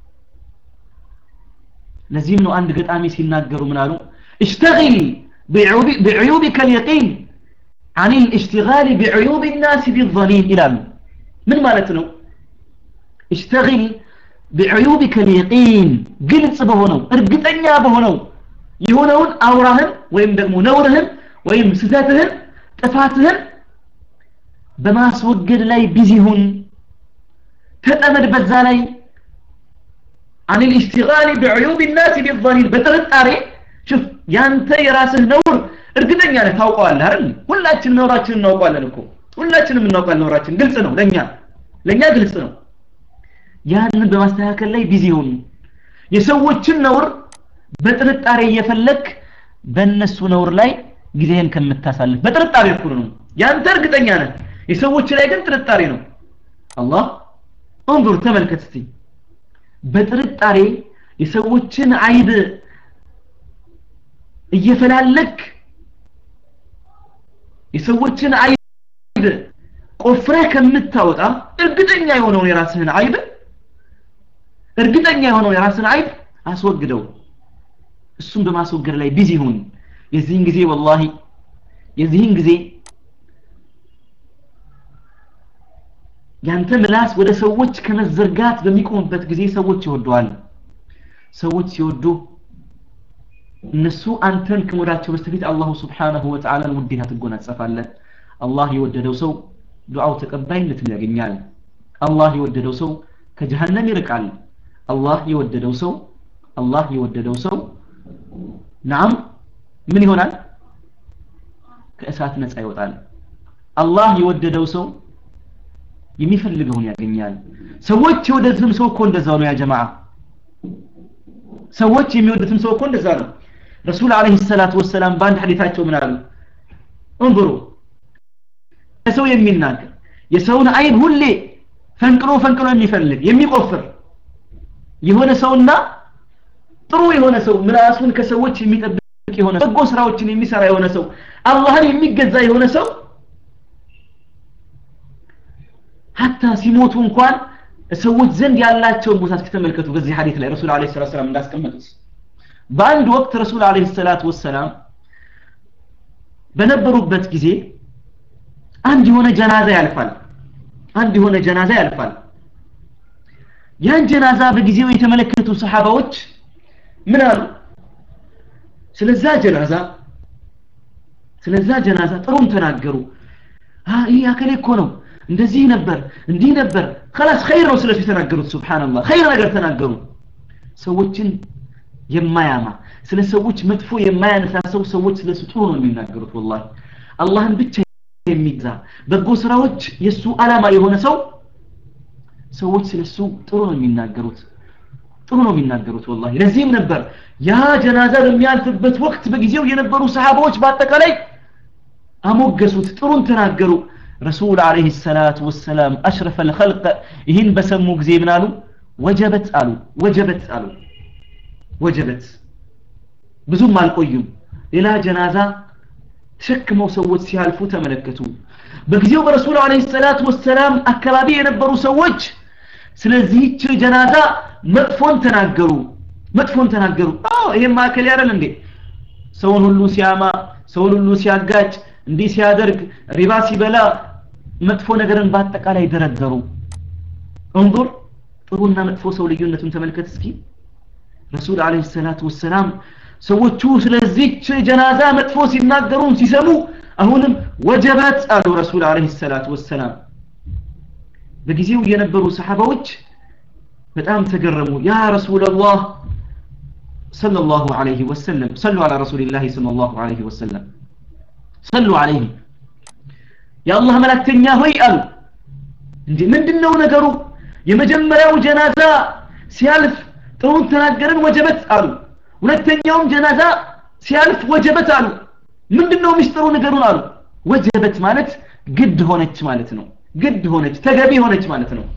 ለዚህም ነው አንድ ገጣሚ ሲናገሩ ምን አሉ اشتغل بعيوبك اليقين عن الاشتغال بعيوب الناس بالظنين ይላሉ ምን ማለት ነው اشتغل بعيوبك اليقين ግልጽ በሆነው እርግጠኛ በሆነው የሆነውን አውራህን ወይም ደግሞ ነውርህን ወይም ስተትህን ጥፋትህን በማስወገድ ላይ ቢዚ ሁን ተጠመድ በዛ ላይ عن الاشتغال بعيوب الناس بالظنين በጥርጣሬ شوف ያንተ የራስህ ነውር እርግጠኛ ነህ ታውቀዋለህ አይደል ሁላችንም ነውራችንን እናውቀዋለን እኮ ሁላችንም እናውቃለን ነውራችን ግልጽ ነው ለኛ ለኛ ግልጽ ነው ያንን በማስተካከል ላይ ቢዚ ሁን የሰዎችን ነውር በጥርጣሬ እየፈለክ በእነሱ ነውር ላይ ጊዜህን ከምታሳልፍ በጥርጣሬ እኮ ነው ያንተ እርግጠኛ ነህ የሰዎች ላይ ግን ጥርጣሬ ነው አላህ እንظر ተመልከት እስቲ በጥርጣሬ የሰዎችን አይብ እየፈላለክ የሰዎችን አይብ ቆፍረህ ከምታወጣ እርግጠኛ የሆነውን የራስህን አይብ እርግጠኛ የሆነውን የራስህን አይብ አስወግደው እሱን በማስወገድ ላይ ቢዚ ሁን የዚህን ጊዜ ወላሂ የዚህን ጊዜ ያንተ ምላስ ወደ ሰዎች ከመዘርጋት በሚቆምበት ጊዜ ሰዎች ይወደዋል ሰዎች ሲወዱ እነሱ አንተን ከመውዳቸው በስተፊት አላሁ ስብሓነሁ ወተዓላን ውዴታ ትጎናጸፋለህ አላህ የወደደው ሰው ዱዓው ተቀባይነትን ያገኛል አላህ የወደደው ሰው ከጀሃነም ይርቃል አላህ የወደደው ሰው አላህ የወደደው ሰው ናም ምን ይሆናል ከእሳት ነፃ ይወጣል አላህ የወደደው ሰው የሚፈልገውን ያገኛል ሰዎች የወደዱትም ሰው እኮ እንደዛው ነው ያ ጀማዓ ሰዎች የሚወዱትም ሰው እኮ እንደዛ ነው ረሱል አለይሂ ሰላቱ ወሰላም በአንድ ሐዲታቸው ምን አሉ እንظሩ ሰው የሚናገር የሰውን አይን ሁሌ ፈንቅሎ ፈንቅሎ የሚፈልግ የሚቆፍር የሆነ ሰውና ጥሩ የሆነ ሰው ምላሱን ከሰዎች የሚጠብቅ የሆነ በጎ ስራዎችን የሚሰራ የሆነ ሰው አላህን የሚገዛ የሆነ ሰው ሀታ ሲሞቱ እንኳን ሰዎች ዘንድ ያላቸውን ቦታ እስኪተመልከቱ በዚህ ሐዲስ ላይ ረሱል አለይሂ ሰላቱ ወሰላም እንዳስቀመጡት በአንድ ወቅት ረሱል አለይሂ ሰላቱ ወሰላም በነበሩበት ጊዜ አንድ የሆነ ጀናዛ ያልፋል አንድ የሆነ ጀናዛ ያልፋል ያን ጀናዛ በጊዜው የተመለከቱ ሰሃባዎች ምን አሉ ስለዛ ጀናዛ ስለዛ ጀናዛ ጥሩም ተናገሩ ይህ አከሌ እኮ ነው እንደዚህ ነበር እንዲህ ነበር خلاص خير ነው ስለሱ የተናገሩት ሱብሃንአላህ خير ነገር ተናገሩ ሰዎችን የማያማ ስለ ሰዎች መጥፎ የማያነሳ ሰው ሰዎች ስለሱ ጥሩ ነው የሚናገሩት ወላሂ አላህን ብቻ የሚገዛ በጎ ስራዎች የሱ አላማ የሆነ ሰው ሰዎች ስለሱ ጥሩ ነው የሚናገሩት ጥሩ ነው የሚናገሩት ወላሂ ለዚህም ነበር ያ ጀናዛ በሚያልፍበት ወቅት በጊዜው የነበሩ ሰሃባዎች በአጠቃላይ አሞገሱት ጥሩን ተናገሩ ረሱል አለይሂ ሰላቱ ወሰላም አሽረፈ الخلق ይህን በሰሙ ጊዜ ምን አሉ ወጀበት አሉ ወጀበት አሉ ወጀበት ብዙም አልቆዩም ሌላ ጀናዛ ተሸክመው ሰዎች ሲያልፉ ተመለከቱ በጊዜው በረሱል አለይሂ ሰላቱ ወሰላም አካባቢ የነበሩ ሰዎች ስለዚህች ጀናዛ መጥፎን ተናገሩ መጥፎን ተናገሩ አዎ ይሄም ማከል ያረል እንዴ ሰውን ሁሉ ሲያማ ሰውን ሁሉ ሲያጋጭ እንዲህ ሲያደርግ ሪባ ሲበላ መጥፎ ነገርን በአጠቃላይ ደረደሩ እንظر ጥሩና መጥፎ ሰው ልዩነቱን ተመልከት እስኪ ረሱል አለይሂ ሰላቱ ወሰላም ሰዎቹ ስለዚህች ጀናዛ መጥፎ ሲናገሩን ሲሰሙ አሁንም ወጀበት አሉ ረሱል አለይሂ ሰላቱ ወሰላም በጊዜው የነበሩ ሰሃባዎች በጣም ተገረሙ ያ ረሱላላህ ሰለላሁ ዐለይሂ ወሰለም ሰሉ ዐላ ረሱሊላህ ሰለላሁ ዐለይሂ ወሰለም ሰሉ ዐለይሂ የአላህ መላክተኛ ሆይ አሉ እንዴ ምንድነው ነገሩ የመጀመሪያው ጀናዛ ሲያልፍ ጥሩን ተናገርን ወጀበት አሉ ሁለተኛውም ጀናዛ ሲያልፍ ወጀበት አሉ ምንድነው ሚስጥሩ ነገሩን አሉ ወጀበት ማለት ግድ ሆነች ማለት ነው ግድ ሆነች ተገቢ ሆነች ማለት ነው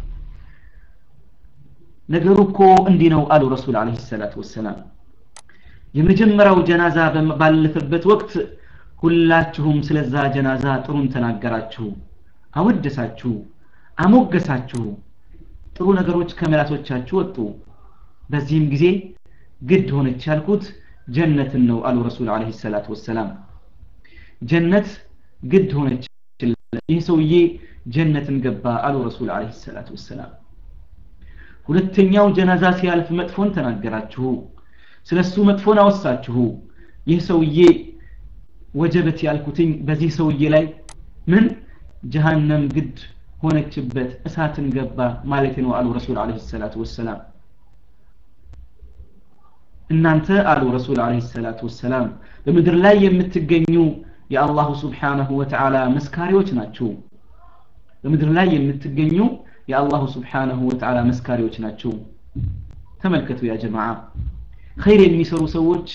ነገሩ እኮ እንዲህ ነው አሉ ረሱል አለይሂ ሰላቱ ወሰላም የመጀመሪያው ጀናዛ ባለፈበት ወቅት ሁላችሁም ስለዛ ጀናዛ ጥሩን ተናገራችሁ አወደሳችሁ አሞገሳችሁ ጥሩ ነገሮች ከመላሶቻችሁ ወጡ በዚህም ጊዜ ግድ ሆነች ያልኩት ጀነትን ነው አሉ ረሱል አለይሂ ሰላቱ ወሰላም ጀነት ግድ ሆነች ይህ ሰውዬ ጀነትን ገባ አሉ ረሱል አለይሂ ሰላቱ ወሰላም ሁለተኛው ጀናዛ ሲያልፍ መጥፎን ተናገራችሁ ስለሱ መጥፎን አወሳችሁ ይህ ሰውዬ ወጀበት ያልኩትኝ በዚህ ሰውዬ ላይ ምን ጀሃነም ግድ ሆነችበት እሳትን ገባ ማለት ነው አሉ ረሱል አለይሂ ሰላቱ ወሰላም እናንተ አሉ ረሱል አለይሂ ሰላቱ ወሰላም በምድር ላይ የምትገኙ የአላሁ ስብሓነሁ ወተዓላ መስካሪዎች ናችሁ በምድር ላይ የምትገኙ የአላሁ ስብሓነሁ ወተዓላ መስካሪዎች ናቸው ተመልከቱ ያ ጀማዓ ኸይር የሚሰሩ ሰዎች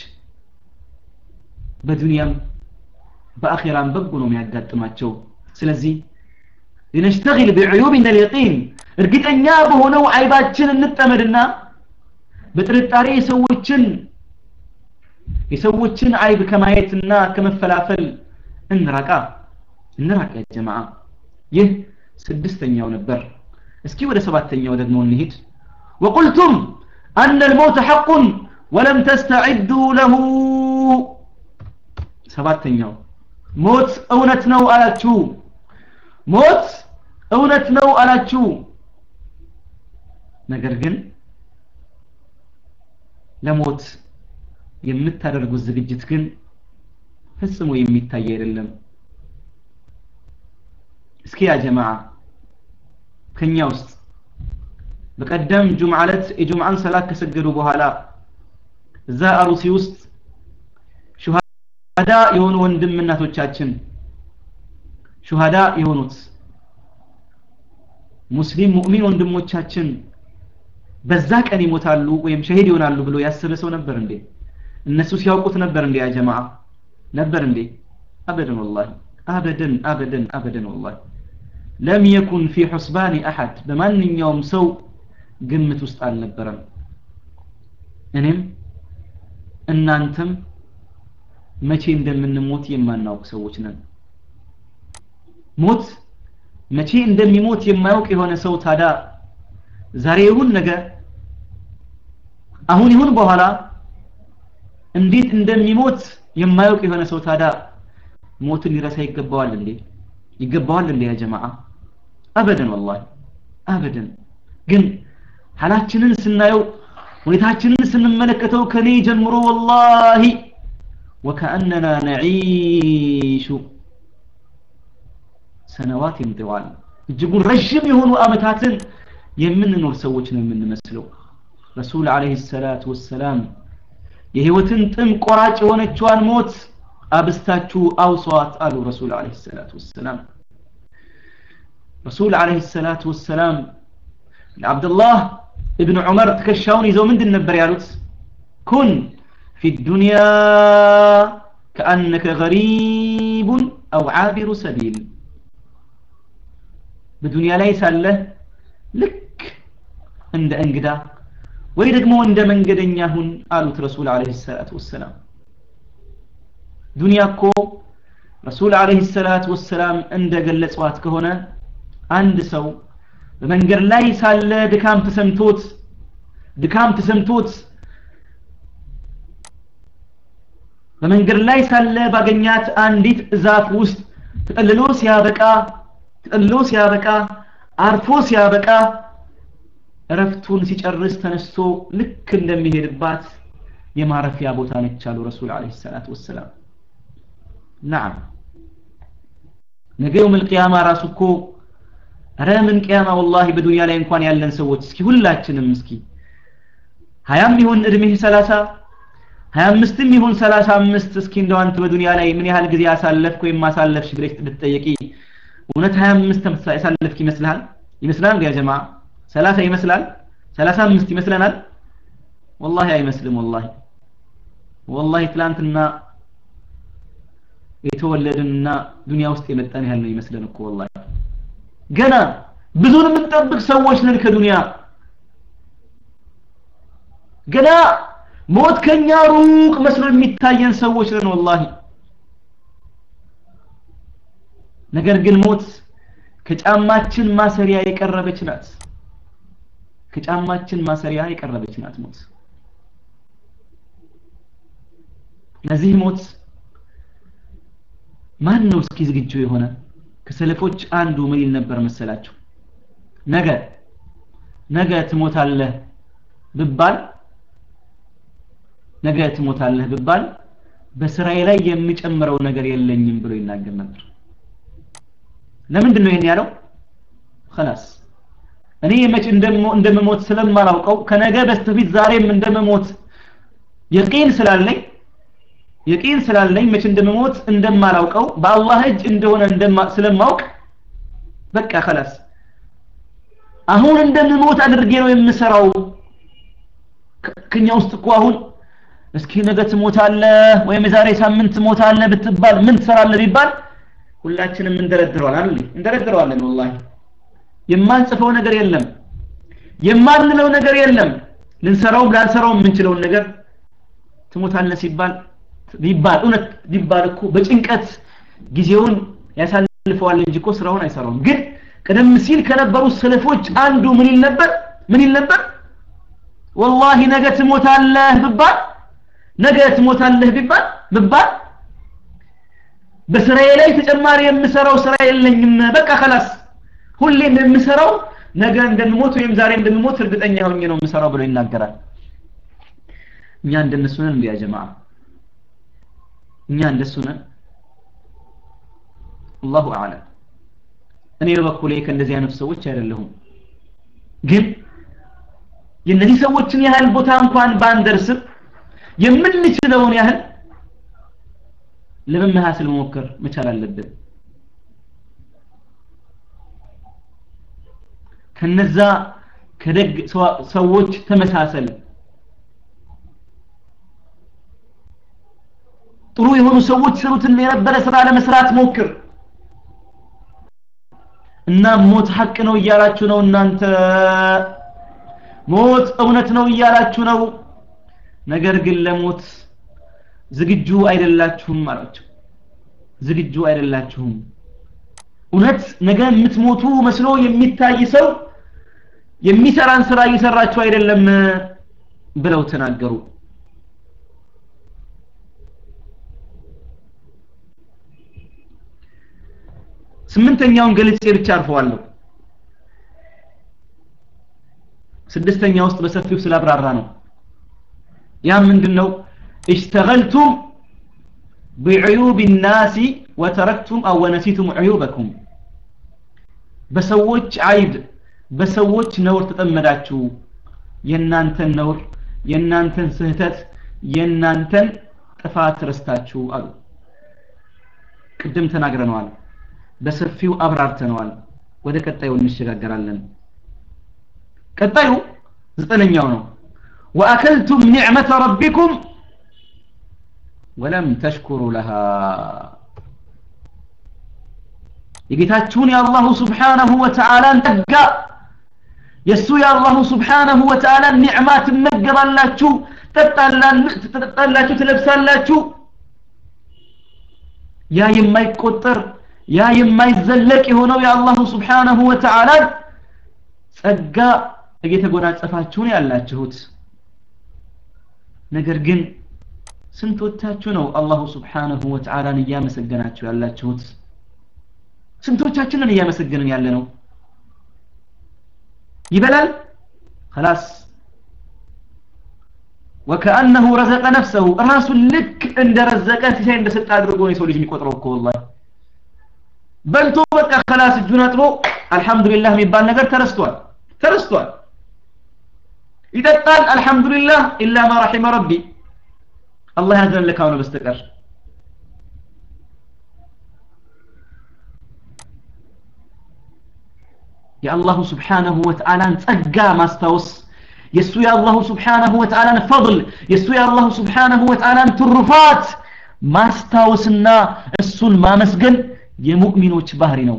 በዱንያም በአኺራም በጎ ነው የሚያጋጥማቸው ስለዚህ لنشتغل بعيوبنا اليقين እርግጠኛ በሆነው አይባችን እንጠመድና በጥርጣሬ የሰዎችን የሰዎችን አይብ ከማየትና ከመፈላፈል እንራቃ እንራቅ ያ ጀማዓ ይህ ስድስተኛው ነበር እስኪ ወደ ሰባተኛው ደግሞ እንሂድ وقلتم أن الموت حق ወለም ተስተዒዱ ለሁ ሰባተኛው ሞት እውነት ነው አላችሁ ሞት እውነት ነው አላችሁ ነገር ግን ለሞት የምታደርጉት ዝግጅት ግን ፈጽሞ የሚታይ አይደለም እስኪ ያ ጀማዓ ከኛ ውስጥ በቀደም ጁምዓ ዕለት የጁምዓን ሰላት ከሰገዱ በኋላ እዛ አሩሲ ውስጥ ሹሃዳ የሆኑ ወንድም እናቶቻችን ሹሃዳ የሆኑት ሙስሊም ሙእሚን ወንድሞቻችን በዛ ቀን ይሞታሉ ወይም ሸሂድ ይሆናሉ ብሎ ያሰበ ሰው ነበር እንዴ እነሱ ሲያውቁት ነበር እንዴ ያ ጀማዓ ነበር እንዴ አበደን ወላሂ አበደን አበደን አበደን ወላሂ ለም የኩን ፊ ሑስባኒ አሐድ በማንኛውም ሰው ግምት ውስጥ አልነበረም እኔም እናንተም መቼ እንደምንሞት የማናውቅ ሰዎች ነን ሞት መቼ እንደሚሞት የማያውቅ የሆነ ሰው ታዳ ዛሬ ይሁን ነገ አሁን ይሁን በኋላ እንዴት እንደሚሞት የማያውቅ የሆነ ሰው ታዳ ሞትን ሊረሳ ይገባዋል እንዴ ይገባዋል እንዴ ያ ጀማዓ አበደን ወላሂ አበደን ግን ሐላችንን ስናየው ሁኔታችንን ስንመለከተው ከኔ ጀምሮ ወላሂ ወከአነና ነዒሹ ሰነዋት ይምጥዋል እጅጉን ረዥም የሆኑ አመታትን የምንኖር ሰዎች ነው የምንመስለው ረሱል አለይሂ ሰላቱ ወሰላም የህይወትን ጥም ቆራጭ የሆነችዋን ሞት አብስታችሁ አውሷት አሉ ረሱል አለይሂ ሰላቱ ወሰላም ረሱል አለይሂ ሰላቱ ወሰላም ለአብዱላህ ابن عمر تكشاون يزو من النبر يالوت كن في الدنيا كأنك غريب أو عابر سبيل بدنيا ليس له لك عند أنقدا ويدقمو عند من قدنياهن قالوا رسول عليه الصلاة والسلام دنيا كو رسول عليه الصلاة والسلام عند قلت واتك هنا عند سو በመንገድ ላይ ሳለ ድካም ተሰምቶት ድካም ተሰምቶት በመንገድ ላይ ሳለ ባገኛት አንዲት ዛፍ ውስጥ ተጠልሎ ሲያበቃ ተጠልሎ ሲያበቃ አርፎ ሲያበቃ እረፍቱን ሲጨርስ ተነስቶ ልክ እንደሚሄድባት የማረፊያ ቦታ ነች አሉ ረሱል አለ ሰላት ወሰላም ናም ነገ የውም ልቅያማ ራሱ እኮ ኧረ ምን ቅያማ ወላሂ በዱንያ ላይ እንኳን ያለን ሰዎች እስኪ ሁላችንም እስኪ ሀያም ይሁን እድሜህ ሰላሳ ሀያ አምስትም ይሁን ሰላሳ አምስት እስኪ እንደው አንተ በዱንያ ላይ ምን ያህል ጊዜ አሳለፍክ ወይም ማሳለፍሽ ብለሽ ብትጠየቂ እውነት ሀያ አምስት ያሳለፍክ ይመስልሃል ይመስላል ያ ጀማ ሰላሳ ይመስላል ሰላሳ አምስት ይመስለናል ወላሂ አይመስልም ወላሂ ወላሂ ትላንትና የተወለድንና ዱንያ ውስጥ የመጣን ያህል ነው ይመስለን እኮ ወላሂ ገና ብዙን የምንጠብቅ ሰዎች ነን ከዱንያ ገና ሞት ከኛ ሩቅ መስሎ የሚታየን ሰዎች ነን ወላሂ ነገር ግን ሞት ከጫማችን ማሰሪያ የቀረበች ናት ከጫማችን ማሰሪያ የቀረበች ናት ሞት ለዚህ ሞት ማን ነው እስኪ ዝግጁ የሆነ ከሰለፎች አንዱ ምን ይል ነበር መሰላችሁ ነገ ነገ ትሞታለህ ብባል ነገ ትሞታለህ ብባል በስራዬ ላይ የሚጨምረው ነገር የለኝም ብሎ ይናገር ነበር ለምንድን ነው ይሄን ያለው خلاص እኔ መች እንደምሞት ስለማላውቀው ከነገ በስተፊት ዛሬም እንደምሞት የቂን ስላለኝ የቂን ስላለኝ መች እንደምሞት እንደማላውቀው በአላህ እጅ እንደሆነ ስለማውቅ በቃ خلاص አሁን እንደምሞት አድርጌ ነው የምሰራው ከኛ ውስጥ እኮ አሁን እስኪ ነገ ትሞታለህ ወይም የዛሬ ሳምንት ትሞታለህ ብትባል ምን ትሰራለህ ቢባል ሁላችንም እንደረድረዋል አይደል እንደረድረዋለን ወላሂ የማንጽፈው ነገር የለም የማንለው ነገር የለም ልንሰራውም ላንሰራውም የምንችለውን ነገር ትሞታለህ ሲባል ቢባል እውነት ቢባል እኮ በጭንቀት ጊዜውን ያሳልፈዋል እንጂ እኮ ስራውን አይሰራውም ግን ቀደም ሲል ከነበሩ ሰለፎች አንዱ ምን ይል ነበር ምን ይል ነበር ወላሂ ነገ ትሞታለህ ብባል ነገ ትሞታለህ ቢባል ብባል በስራዬ ላይ ተጨማሪ የምሰራው ስራ የለኝም በቃ ከላስ ሁሌም የምሰራው ነገ እንደምሞት ወይም ዛሬ እንደምሞት እርግጠኛ ሆኜ ነው የምሰራው ብሎ ይናገራል እኛ እንደነሱ ነን እንዲያ ጀማዓ እኛ እንደሱ ነን አላሁ አዕለም እኔ በበኩሌ ከእንደዚህ አይነት ሰዎች አይደለሁም ግን የእነዚህ ሰዎችን ያህል ቦታ እንኳን ባንደርስም የምንችለውን ያህል ለመመሃሰል መሞከር መቻል አለብን ከነዛ ከደግ ሰዎች ተመሳሰል ጥሩ የሆኑ ሰዎች ስሩትን የነበረ ስራ ለመስራት ሞክር እና ሞት ሀቅ ነው እያላችሁ ነው እናንተ ሞት እውነት ነው እያላችሁ ነው ነገር ግን ለሞት ዝግጁ አይደላችሁም አላቸው ዝግጁ አይደላችሁም እውነት ነገ የምትሞቱ መስሎ የሚታይ ሰው የሚሰራን ስራ እየሰራችሁ አይደለም ብለው ተናገሩ ስምንተኛውን ገልጬ ብቻ አርፈዋለሁ ስድስተኛ ውስጥ በሰፊው ስላብራራ ነው ያ ምንድነው اشتغلتم بعيوب الناس وتركتم او ونسيتم عيوبكم በሰዎች አይብ በሰዎች ነውር ተጠመዳችሁ የናንተን ነውር የናንተን ስህተት የናንተን ጥፋት ረስታችሁ አሉ ቅድም ተናግረነዋል በሰፊው አብራርተነዋል ወደ ቀጣዩ እንሸጋገራለን ቀጣዩ ዘጠነኛው ነው وأكلتم نعمة ربكم ولم تشكروا لها የጌታችሁን የአላሁ ስብሓነሁ ወተዓላን ጸጋ የእሱ የአላሁ ስብሓነሁ ወተዓላን ኒዕማ ትመገባላችሁ ትጠጣላችሁ ትለብሳላችሁ ያ የማይቆጠር ያ የማይዘለቅ የሆነው የአላሁ ስብሓነሁ ወተዓላን ጸጋ እየተጎናጸፋችሁን ያላችሁት ነገር ግን ስንቶቻችሁ ነው አላሁ ስብሓነሁ ወተዓላን እያመሰገናችሁ ያላችሁት ስንቶቻችንን እያመሰገንን ያለ ነው ይበላል خلاص وكأنه رزق نفسه ራሱ ልክ እንደረዘቀ ሲሳይ እንደሰጠ አድርጎ ነው የሰው ልጅ የሚቆጥረው እኮ والله በልቶ በቃ خلاص እጁን አጥቦ አልহামዱሊላህ የሚባል ነገር ተረስቷል ተረስቷል ይጠጣል አልহামዱሊላህ ኢላ ማ رحم ربي አላህ ያዘን ለካው ነው በስተቀር የአላሁ ስብሓነሁ ወተዓላን ጸጋ ማስታወስ የእሱ የአላሁ ስብሓነሁ ወተዓላን ፈضል የእሱ የአላሁ ስብሓነሁ ወተዓላን ትሩፋት ማስታወስና እሱን ማመስገን የሙእሚኖች ባህሪ ነው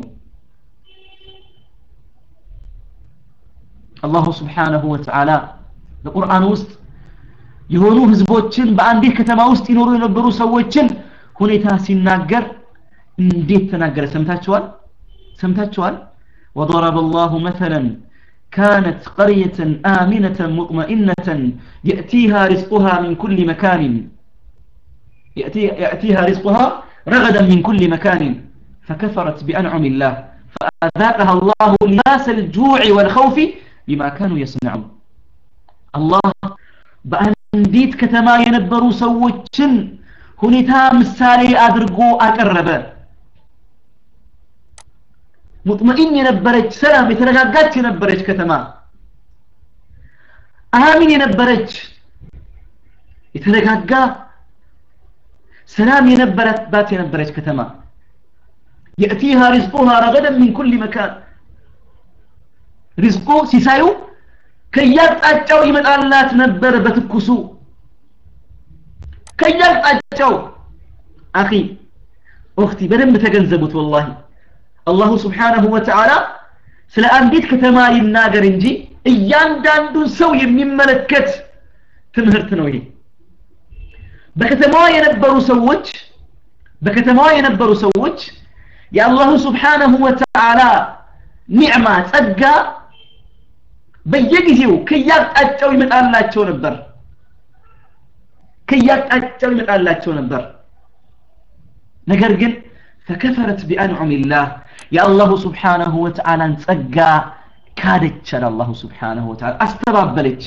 አላሁ ስብሓነሁ ወተዓላ በቁርአን ውስጥ የሆኑ ህዝቦችን በአንዲት ከተማ ውስጥ ይኖሩ የነበሩ ሰዎችን ሁኔታ ሲናገር እንዴት ተናገረ ሰምታችኋል ሰምታችኋል وضرب الله مثلا كانت قرية آمنة مطمئنة يأتيها رزقها من كل مكان يأتي يأتيها رزقها رغدا من كل مكان فكفرت بأنعم الله فأذاقها الله لباس الجوع والخوف بما كانوا يصنعون الله በአንዲት ከተማ የነበሩ ሰዎችን ሁኔታ ምሳሌ አድርጎ አቀረበ ሙጥመኢን የነበረች ሰላም የተረጋጋች የነበረች ከተማ አሚን የነበረች የተረጋጋ ሰላም የነበረባት የነበረች ከተማ يأتيها رزقها رغدا من كل مكان ሪዝቁ ሲሳዩ ከያቅጣጫው ይመጣላት ነበር በትኩሱ ከያቅጣጫው አኺ ኡኽቲ በደንብ ተገንዘቡት ወላሂ አላሁ ስብሓነሁ ወተዓላ ስለ አንዲት ከተማ ይናገር እንጂ እያንዳንዱን ሰው የሚመለከት ትምህርት ነው ይሄ በከተማዋ የነበሩ ሰዎች በከተማዋ የነበሩ ሰዎች የአላሁ ስብሓነሁ ወተዓላ ኒዕማ ጸጋ በየጊዜው ከያቅጣጫው ይመጣላቸው ነበር ከያቅጣጫው ይመጣላቸው ነበር ነገር ግን ፈከፈረት ቢአንዑሚላህ የአላሁ ስብሓነሁ ወተዓላን ጸጋ ካደች አለ አላሁ ስብሓነሁ ወተዓላ አስተባበለች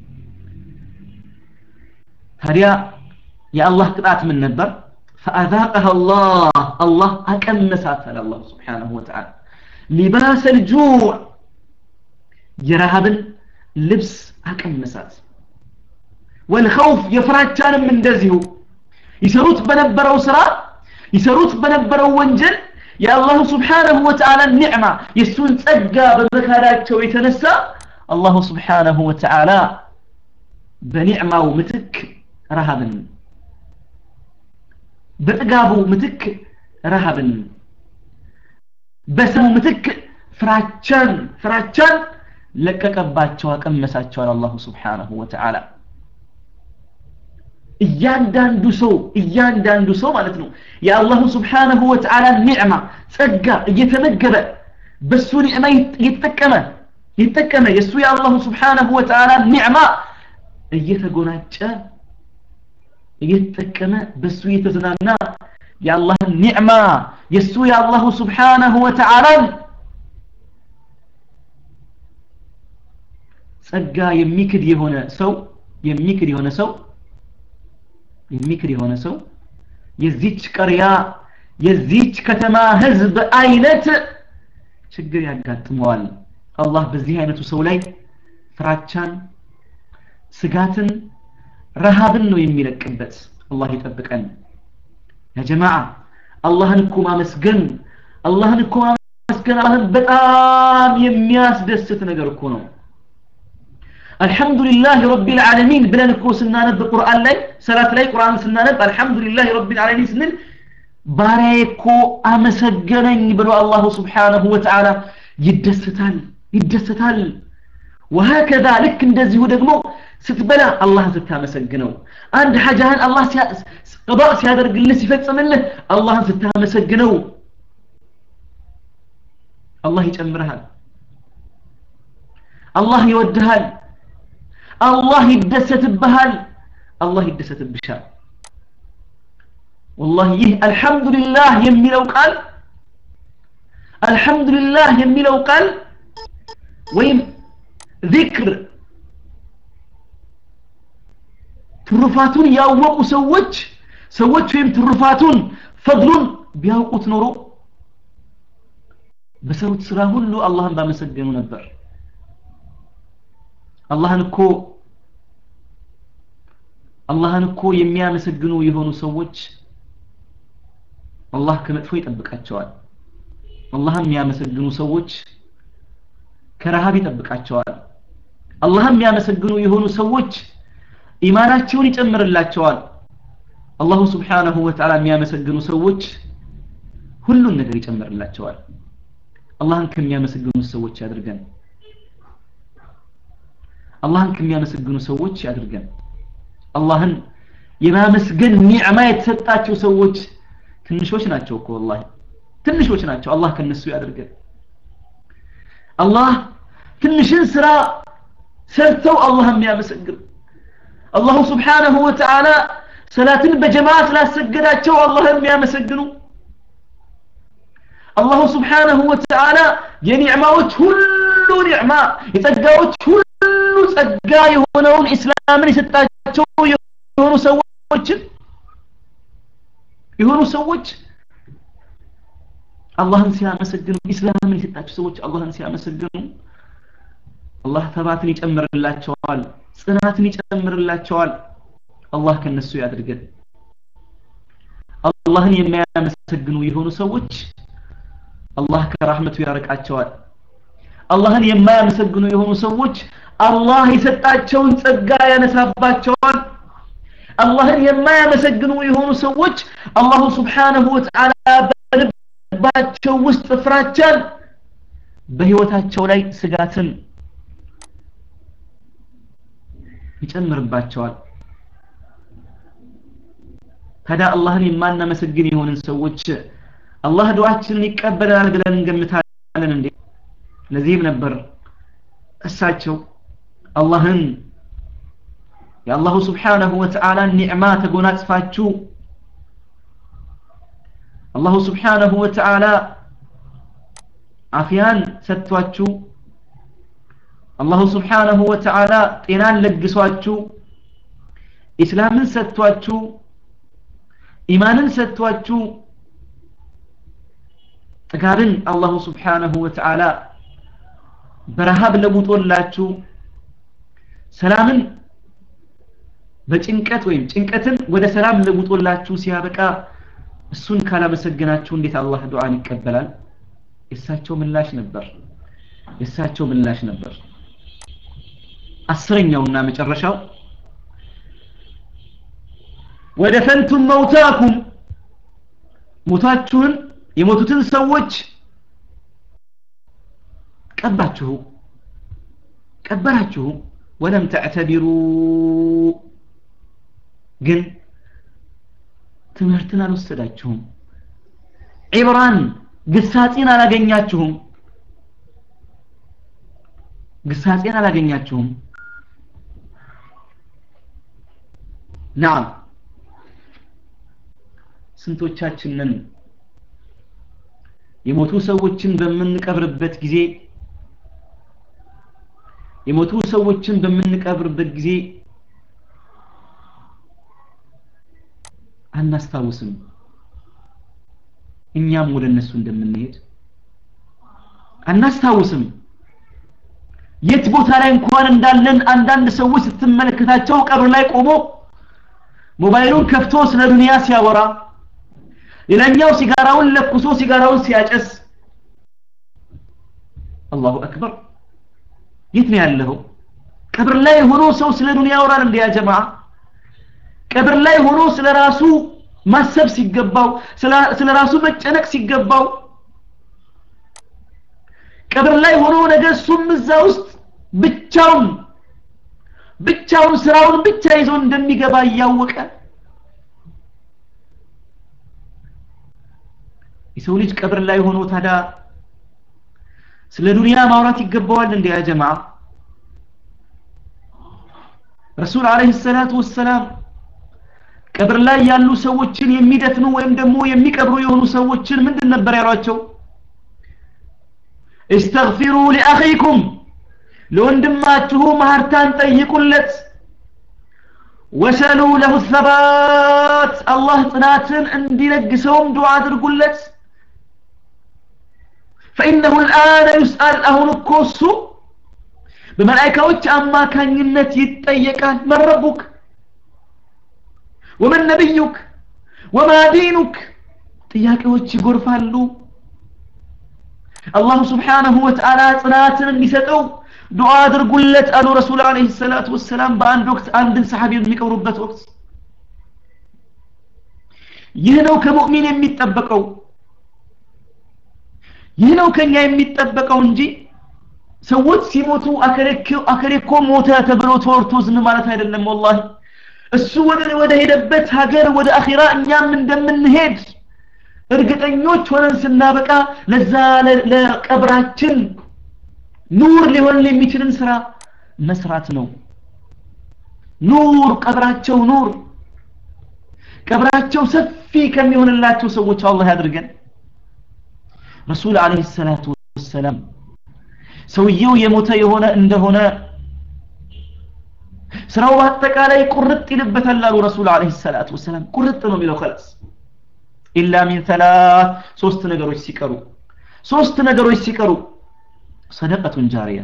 ታዲያ የአላህ ቅጣት ምን ነበር ፈአዛቀሃ አላህ አላህ አቀመሳት አለ አላሁ ስብሓነሁ ወተዓላ ሊባስ ልጁዕ የረሃብን ልብስ አቀመሳት ወልኸውፍ የፍራቻንም እንደዚሁ ይሰሩት በነበረው ስራ ይሰሩት በነበረው ወንጀል የአላሁ ስብሓነሁ ወተዓላ ኒዕማ የእሱን ጸጋ በመካዳቸው የተነሳ አላሁ ስብሓነሁ ወተዓላ በኒዕማው ምትክ ረሃብን በጥጋቡ ምትክ ረሃብን በሰሙ ምትክ ፍራቻን ፍራቻን ለቀቀባቸው አቀመሳቸዋል አላሁ ስብሓነሁ ወተዓላ እያንዳንዱ ሰው እያንዳንዱ ሰው ማለት ነው የአላሁ ስብሓነሁ ወተዓላ ኒዕማ ጸጋ እየተመገበ በሱ ኒዕማ እየተጠቀመ እየተጠቀመ የእሱ የአላሁ ስብሓነሁ ወተዓላ ኒዕማ እየተጎናጨ እየተጠቀመ በሱ እየተዝናና የአላህን ኒዕማ የእሱ የአላሁ ስብሓነሁ ወተዓላን ጸጋ የሚክድ የሆነ ሰው የሚክድ የሆነ ሰው የሚክድ የሆነ ሰው የዚች ቀሪያ የዚች ከተማ ህዝብ አይነት ችግር ያጋጥመዋል አላህ በዚህ አይነቱ ሰው ላይ ፍራቻን ስጋትን ረሃብን ነው የሚለቅበት አላህ ይጠብቀን ያ ጀማዓ አላህን እኮ ማመስገን አላህን እኮ ማመስገን አላህን በጣም የሚያስደስት ነገር እኮ ነው አልሐምዱሊላህ ረቢል ዓለሚን ብለን እኮ ስናነብ ቁርአን ላይ ሰላት ላይ ቁርአን ስናነብ አልሐምዱሊላህ ረቢል ዓለሚን ስንል ባሪያዬ እኮ አመሰገነኝ ብሎ አላሁ ስብሓነሁ ወተዓላ ይደሰታል ይደሰታል ወሀከዛ ልክ እንደዚሁ ደግሞ ስትበላ አላህን ስታመሰግነው አንድ ሐጃህን አላህ ቅባ ሲያደርግልህ ሲፈጽምልህ አላህን ስታመሰግነው አላህ ይጨምርሃል አላህ ይወድሃል አላህ ይደሰትብሃል አላህ ይደሰትብሻል ወላሂ ይህ አልሐምዱሊላህ የሚለው ቃል አልሐምዱሊላህ የሚለው ቃል ወይም ዚክር ትሩፋቱን ያወቁ ሰዎች ሰዎች ወይም ትሩፋቱን ፈድሉን ቢያውቁት ኖሮ በሰሩት ስራ ሁሉ አላህን ባመሰገኑ ነበር አላህን እኮ አላህን እኮ የሚያመሰግኑ የሆኑ ሰዎች አላህ ከመጥፎ ይጠብቃቸዋል አላህን የሚያመሰግኑ ሰዎች ከረሃብ ይጠብቃቸዋል አላህን የሚያመሰግኑ የሆኑ ሰዎች ኢማናቸውን ይጨምርላቸዋል አላሁ ስብሓነሁ ወተዓላ የሚያመሰግኑ ሰዎች ሁሉን ነገር ይጨምርላቸዋል አላህን ከሚያመሰግኑ ሰዎች ያድርገን አላህን ከሚያመሰግኑ ሰዎች ያድርገን አላህን የማመስገን ኒዕማ የተሰጣቸው ሰዎች ትንሾች ናቸው እኮ ወላሂ ትንሾች ናቸው አላህ ከነሱ ያድርገን አላህ ትንሽን ስራ ሰርተው አላህ የሚያመሰግን አላሁ ስብሓነሁ ወተዓላ ሰላትን በጀማዓ ስላሰገዳቸው አላህ የሚያመሰግኑ አላሁ ስብሓነሁ ወተዓላ የኒዕማዎች ሁሉ ኒዕማ የጸጋዎች ሁሉ ጸጋ የሆነውን ኢስላምን የሰጣቸው የሆኑ ሰዎችን የሆኑ ሰዎች አላህን ሲያመሰግኑ ኢስላምን የሰጣቸው ሰዎች አላህን ሲያመሰግኑ አላህ ተባትን ይጨምርላቸዋል ጽናትን ይጨምርላቸዋል አላህ ከነሱ ያድርገን አላህን የማያመሰግኑ የሆኑ ሰዎች አላህ ከራህመቱ ያርቃቸዋል አላህን የማያመሰግኑ የሆኑ ሰዎች አላህ የሰጣቸውን ጸጋ ያነሳባቸዋል አላህን የማያመሰግኑ የሆኑ ሰዎች አላሁ ስብሓነሁ ወተዓላ በልባቸው ውስጥ ፍራቻን በህይወታቸው ላይ ስጋትን ይጨምርባቸዋል ታዲያ አላህን የማናመሰግን የሆንን ሰዎች አላህ ዱዓችንን ይቀበላል ብለን እንገምታለን እንዴ ለዚህም ነበር እሳቸው አላህን የአላሁ ስብሓነሁ ወተዓላን ኒዕማ ተጎናጽፋችሁ አላሁ ስብሓነሁ ወተዓላ አፍያን ሰጥቷችሁ አላሁ ስብሓነሁ ወተዓላ ጤናን ለግሷችሁ ኢስላምን ሰጥቷችሁ ኢማንን ሰጥቷችሁ ጥጋብን አላሁ ስብሓነሁ ወተዓላ በረሃብ ለውጦላችሁ ሰላምን በጭንቀት ወይም ጭንቀትን ወደ ሰላም ለውጦላችሁ ሲያበቃ እሱን ካላመሰገናችሁ እንዴት አላህ ዱዓን ይቀበላል የእሳቸው ምላሽ ነበር የእሳቸው ምላሽ ነበር አስረኛውና መጨረሻው ወደ ፈንቱም መውታኩም ሞታችሁን የሞቱትን ሰዎች ቀባችሁ ቀበራችሁ ወለም ተዕተቢሩ ግን ትምህርትን አልወሰዳችሁም ዒብራን ግሳጼን አላገኛችሁም ግሳጼን አላገኛችሁም ናም ስንቶቻችንን የሞቱ ሰዎችን በምንቀብርበት ጊዜ የሞቱ ሰዎችን በምንቀብርበት ጊዜ አናስታውስም እኛም ወደ እነሱ እንደምንሄድ አናስታውስም የት ቦታ ላይ እንኳን እንዳለን አንዳንድ ሰዎች ስትመለከታቸው ቀብር ላይ ቆሞ ሞባይሉን ከፍቶ ስለ ዱንያ ሲያወራ ሌላኛው ሲጋራውን ለኩሶ ሲጋራውን ሲያጨስ አላሁ አክበር የት ነው ያለው ቀብር ላይ ሆኖ ሰው ስለ ዱንያ ያወራል እንደ ያ ጀማዓ ቀብር ላይ ሆኖ ስለ ራሱ ማሰብ ሲገባው ስለ ራሱ መጨነቅ ሲገባው ቀብር ላይ ሆኖ ነገ እሱም እዛ ውስጥ ብቻውን ብቻውን ስራውን ብቻ ይዞ እንደሚገባ እያወቀ የሰው ልጅ ቀብር ላይ ሆኖ ታዲያ ስለ ዱንያ ማውራት ይገባዋል እንደ ያ ጀማዓ ረሱል አለይሂ ሰላቱ ወሰላም ቀብር ላይ ያሉ ሰዎችን የሚደፍኑ ወይም ደግሞ የሚቀብሩ የሆኑ ሰዎችን ምንድን ነበር ያሏቸው እስተግፊሩ ሊአኺኩም ለወንድማችሁ ማህርታን ጠይቁለት ወሰሉ ለሁ ሰባት አላህ ጽናትን እንዲለግሰውም ዱዓ አድርጉለት ፈኢነሁ ልአነ ዩስአል አሁን እኮ እሱ በመላይካዎች አማካኝነት ይጠየቃል መን ረቡክ ወመን ነቢዩክ ወማ ዲኑክ ጥያቄዎች ይጎርፋሉ አላሁ ስብሓንሁ ወተዓላ ጽናትን እንዲሰጠው ዱዓ አድርጉለት አሉ ረሱል አለይሂ ሰላቱ ወሰላም በአንድ ወቅት አንድን ሰሓቢ የሚቀብሩበት ወቅት ይህ ነው ከሙእሚን የሚጠበቀው ይህ ነው ከኛ የሚጠበቀው እንጂ ሰዎች ሲሞቱ አከሌ እኮ ሞተ ተብሎ ተወርቶ ዝም ማለት አይደለም ወላሂ እሱ ወደ ወደ ሄደበት ሀገር ወደ አኺራ እኛም እንደምንሄድ እርግጠኞች ሆነን ስናበቃ ለዛ ለቀብራችን ኑር ሊሆን የሚችልን ስራ መስራት ነው ኑር ቀብራቸው ኑር ቀብራቸው ሰፊ ከሚሆንላቸው ሰዎች አላህ ያድርገን ረሱል አለይሂ ሰላቱ ወሰላም ሰውየው የሞተ የሆነ እንደሆነ ስራው በአጠቃላይ ቁርጥ ይልበታል አሉ ረሱል አለይሂ ሰላቱ ወሰላም ቁርጥ ነው የሚለው خلاص ኢላ ሚን ሰላት ሶስት ነገሮች ሲቀሩ ሶስት ነገሮች ሲቀሩ ሰደቀቱን ጃሪያ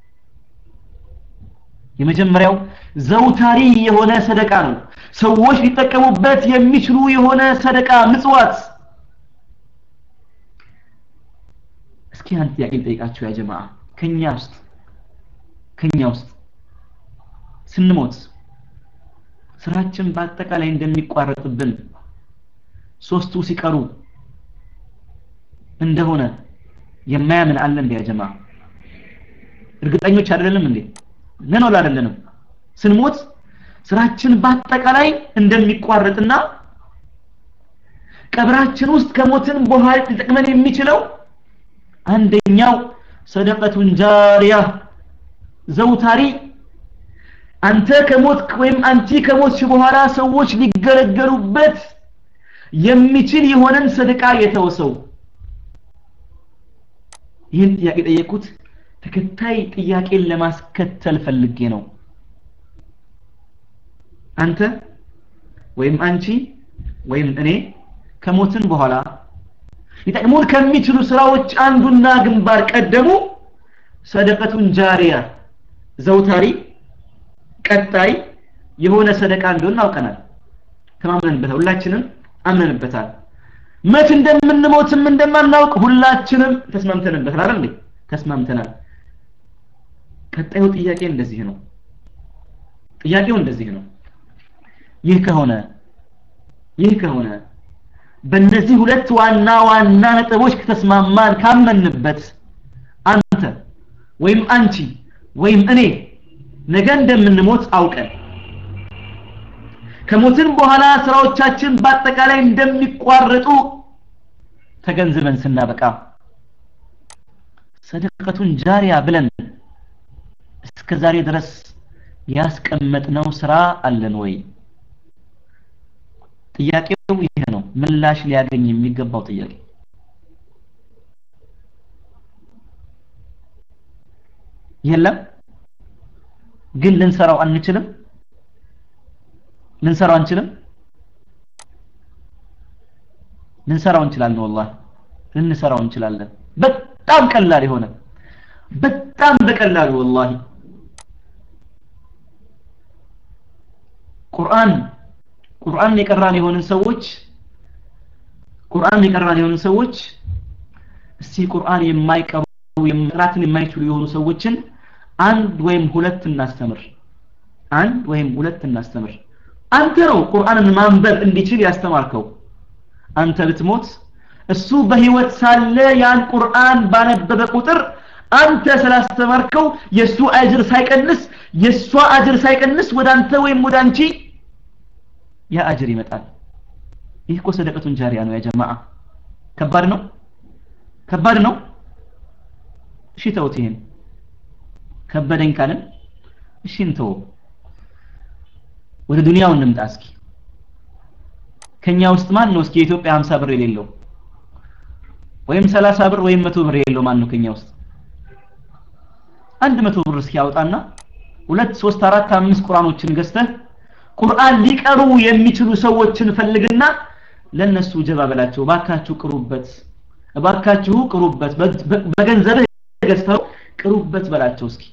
የመጀመሪያው ዘውታሪ የሆነ ሰደቃ ነው ሰዎች ሊጠቀሙበት የሚችሉ የሆነ ሰደቃ ምጽዋት እስኪ አንድ ጥያቄ ልጠይቃችሁ ያ ጀማዓ ከኛ ውስጥ ከኛ ውስጥ ስንሞት ስራችን በአጠቃላይ እንደሚቋረጥብን ሶስቱ ሲቀሩ እንደሆነ የማያምን አለ እንዴ ያጀማ እርግጠኞች አይደለንም እንዴ ነን ወላ አይደለንም ስንሞት ስራችን በአጠቃላይ እንደሚቋረጥና ቀብራችን ውስጥ ከሞትን በኋላ ሊጠቅመን የሚችለው አንደኛው ሰደቀቱን ጃሪያ ዘውታሪ አንተ ከሞት ወይም አንቲ ከሞትሽ በኋላ ሰዎች ሊገለገሉበት የሚችል የሆነን ሰደቃ የተወሰው ይህን ጥያቄ ጠየቁት ተከታይ ጥያቄን ለማስከተል ፈልጌ ነው አንተ ወይም አንቺ ወይም እኔ ከሞትን በኋላ ሊጠቅሙን ከሚችሉ ስራዎች አንዱና ግንባር ቀደሙ ሰደቀቱን ጃሪያ ዘውታሪ ቀጣይ የሆነ ሰደቃ እንደሆነ አውቀናል ተማምነንበታል ሁላችንም አምነንበታል መች እንደምንሞትም እንደማናውቅ ሁላችንም ተስማምተንበታል አይደል እንዴ ተስማምተናል ቀጣዩ ጥያቄ እንደዚህ ነው ጥያቄው እንደዚህ ነው ይህ ከሆነ ይህ ከሆነ በእነዚህ ሁለት ዋና ዋና ነጥቦች ከተስማማን ካመንበት አንተ ወይም አንቺ ወይም እኔ ነገ እንደምንሞት አውቀን ከሞትን በኋላ ስራዎቻችን በአጠቃላይ እንደሚቋረጡ ተገንዝበን ስናበቃ ሰደቀቱን ጃሪያ ብለን እስከ ዛሬ ድረስ ያስቀመጥነው ስራ አለን ወይ ጥያቄው ይሄ ነው ምላሽ ሊያገኝ የሚገባው ጥያቄ የለም ግን ልንሰራው አንችልም ልንሰራው አንችልም ልንሰራው እንችላለን ወላሂ ልንሰራው እንችላለን በጣም ቀላል የሆነ በጣም በቀላሉ ወላሂ ቁርአን ቁርአን የቀራን የሆንን ሰዎች ቁርአን የቀራን የሆንን ሰዎች እስቲ ቁርአን የማይቀሩ መቅራትን የማይችሉ የሆኑ ሰዎችን አንድ ወይም ሁለት እናስተምር አንድ ወይም ሁለት እናስተምር አንተ ነው ቁርአንን ማንበብ እንዲችል ያስተማርከው አንተ ብትሞት እሱ በህይወት ሳለ ያን ቁርአን ባነበበ ቁጥር አንተ ስላስተማርከው የሱ አጅር ሳይቀንስ የሷ አጅር ሳይቀንስ ወደ አንተ ወይም ወደ አንቺ ያ አጅር ይመጣል ይህ እኮ ሰደቀቱን ጃሪያ ነው ያ ጀማዓ ከባድ ነው ከባድ ነው እሺ ተውት ይሄን ከበደኝ ካልን እሺ እንተው ወደ ዱንያው እንምጣ እስኪ ከኛ ውስጥ ማን ነው እስኪ የኢትዮጵያ 50 ብር የሌለው ወይም 30 ብር ወይም 100 ብር የሌለው ማን ነው ከኛ ውስጥ አንድ መቶ ብር እስኪ ያውጣና ሁለት ሶስት አራት አምስት ቁርአኖችን ገዝተህ ቁርአን ሊቀሩ የሚችሉ ሰዎችን ፈልግና ለነሱ ጀባ በላቸው ባካችሁ ቅሩበት ባካችሁ ቅሩበት በገንዘብህ ገዝተው ቅሩበት በላቸው እስኪ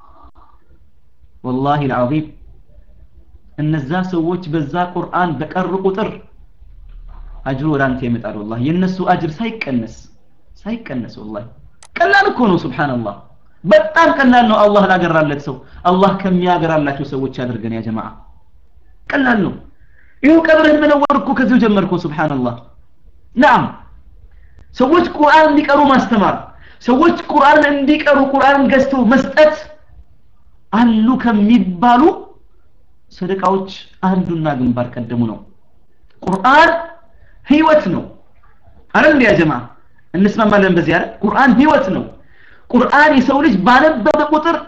ወላሂ العظيم እነዛ ሰዎች በዛ ቁርአን በቀሩ ቁጥር አጅሩ ወደ አንተ ይመጣል ወላሂ የነሱ አጅር ሳይቀነስ ሳይቀነስ ወላሂ ቀላል እኮ ነው ሱብሃንአላህ በጣም ቀላል ነው አላህ ላገራለት ሰው አላህ ከሚያገራላቸው ሰዎች ያድርገን ያ ጀማዓ ቀላል ነው ይኸው ቀብርህን መነወር እኮ ከዚሁ ጀመርኩ ሱብሃንአላህ ናም ሰዎች ቁርአን እንዲቀሩ ማስተማር ሰዎች ቁርአን እንዲቀሩ ቁርአን ገዝተው መስጠት አሉ ከሚባሉ ሰደቃዎች አንዱና ግንባር ቀደሙ ነው ቁርአን ህይወት ነው አይደል ያ ጀማዓ እንስማማለን በዚህ አይደል ቁርአን ህይወት ነው ቁርአን የሰው ልጅ ባነበበ ቁጥር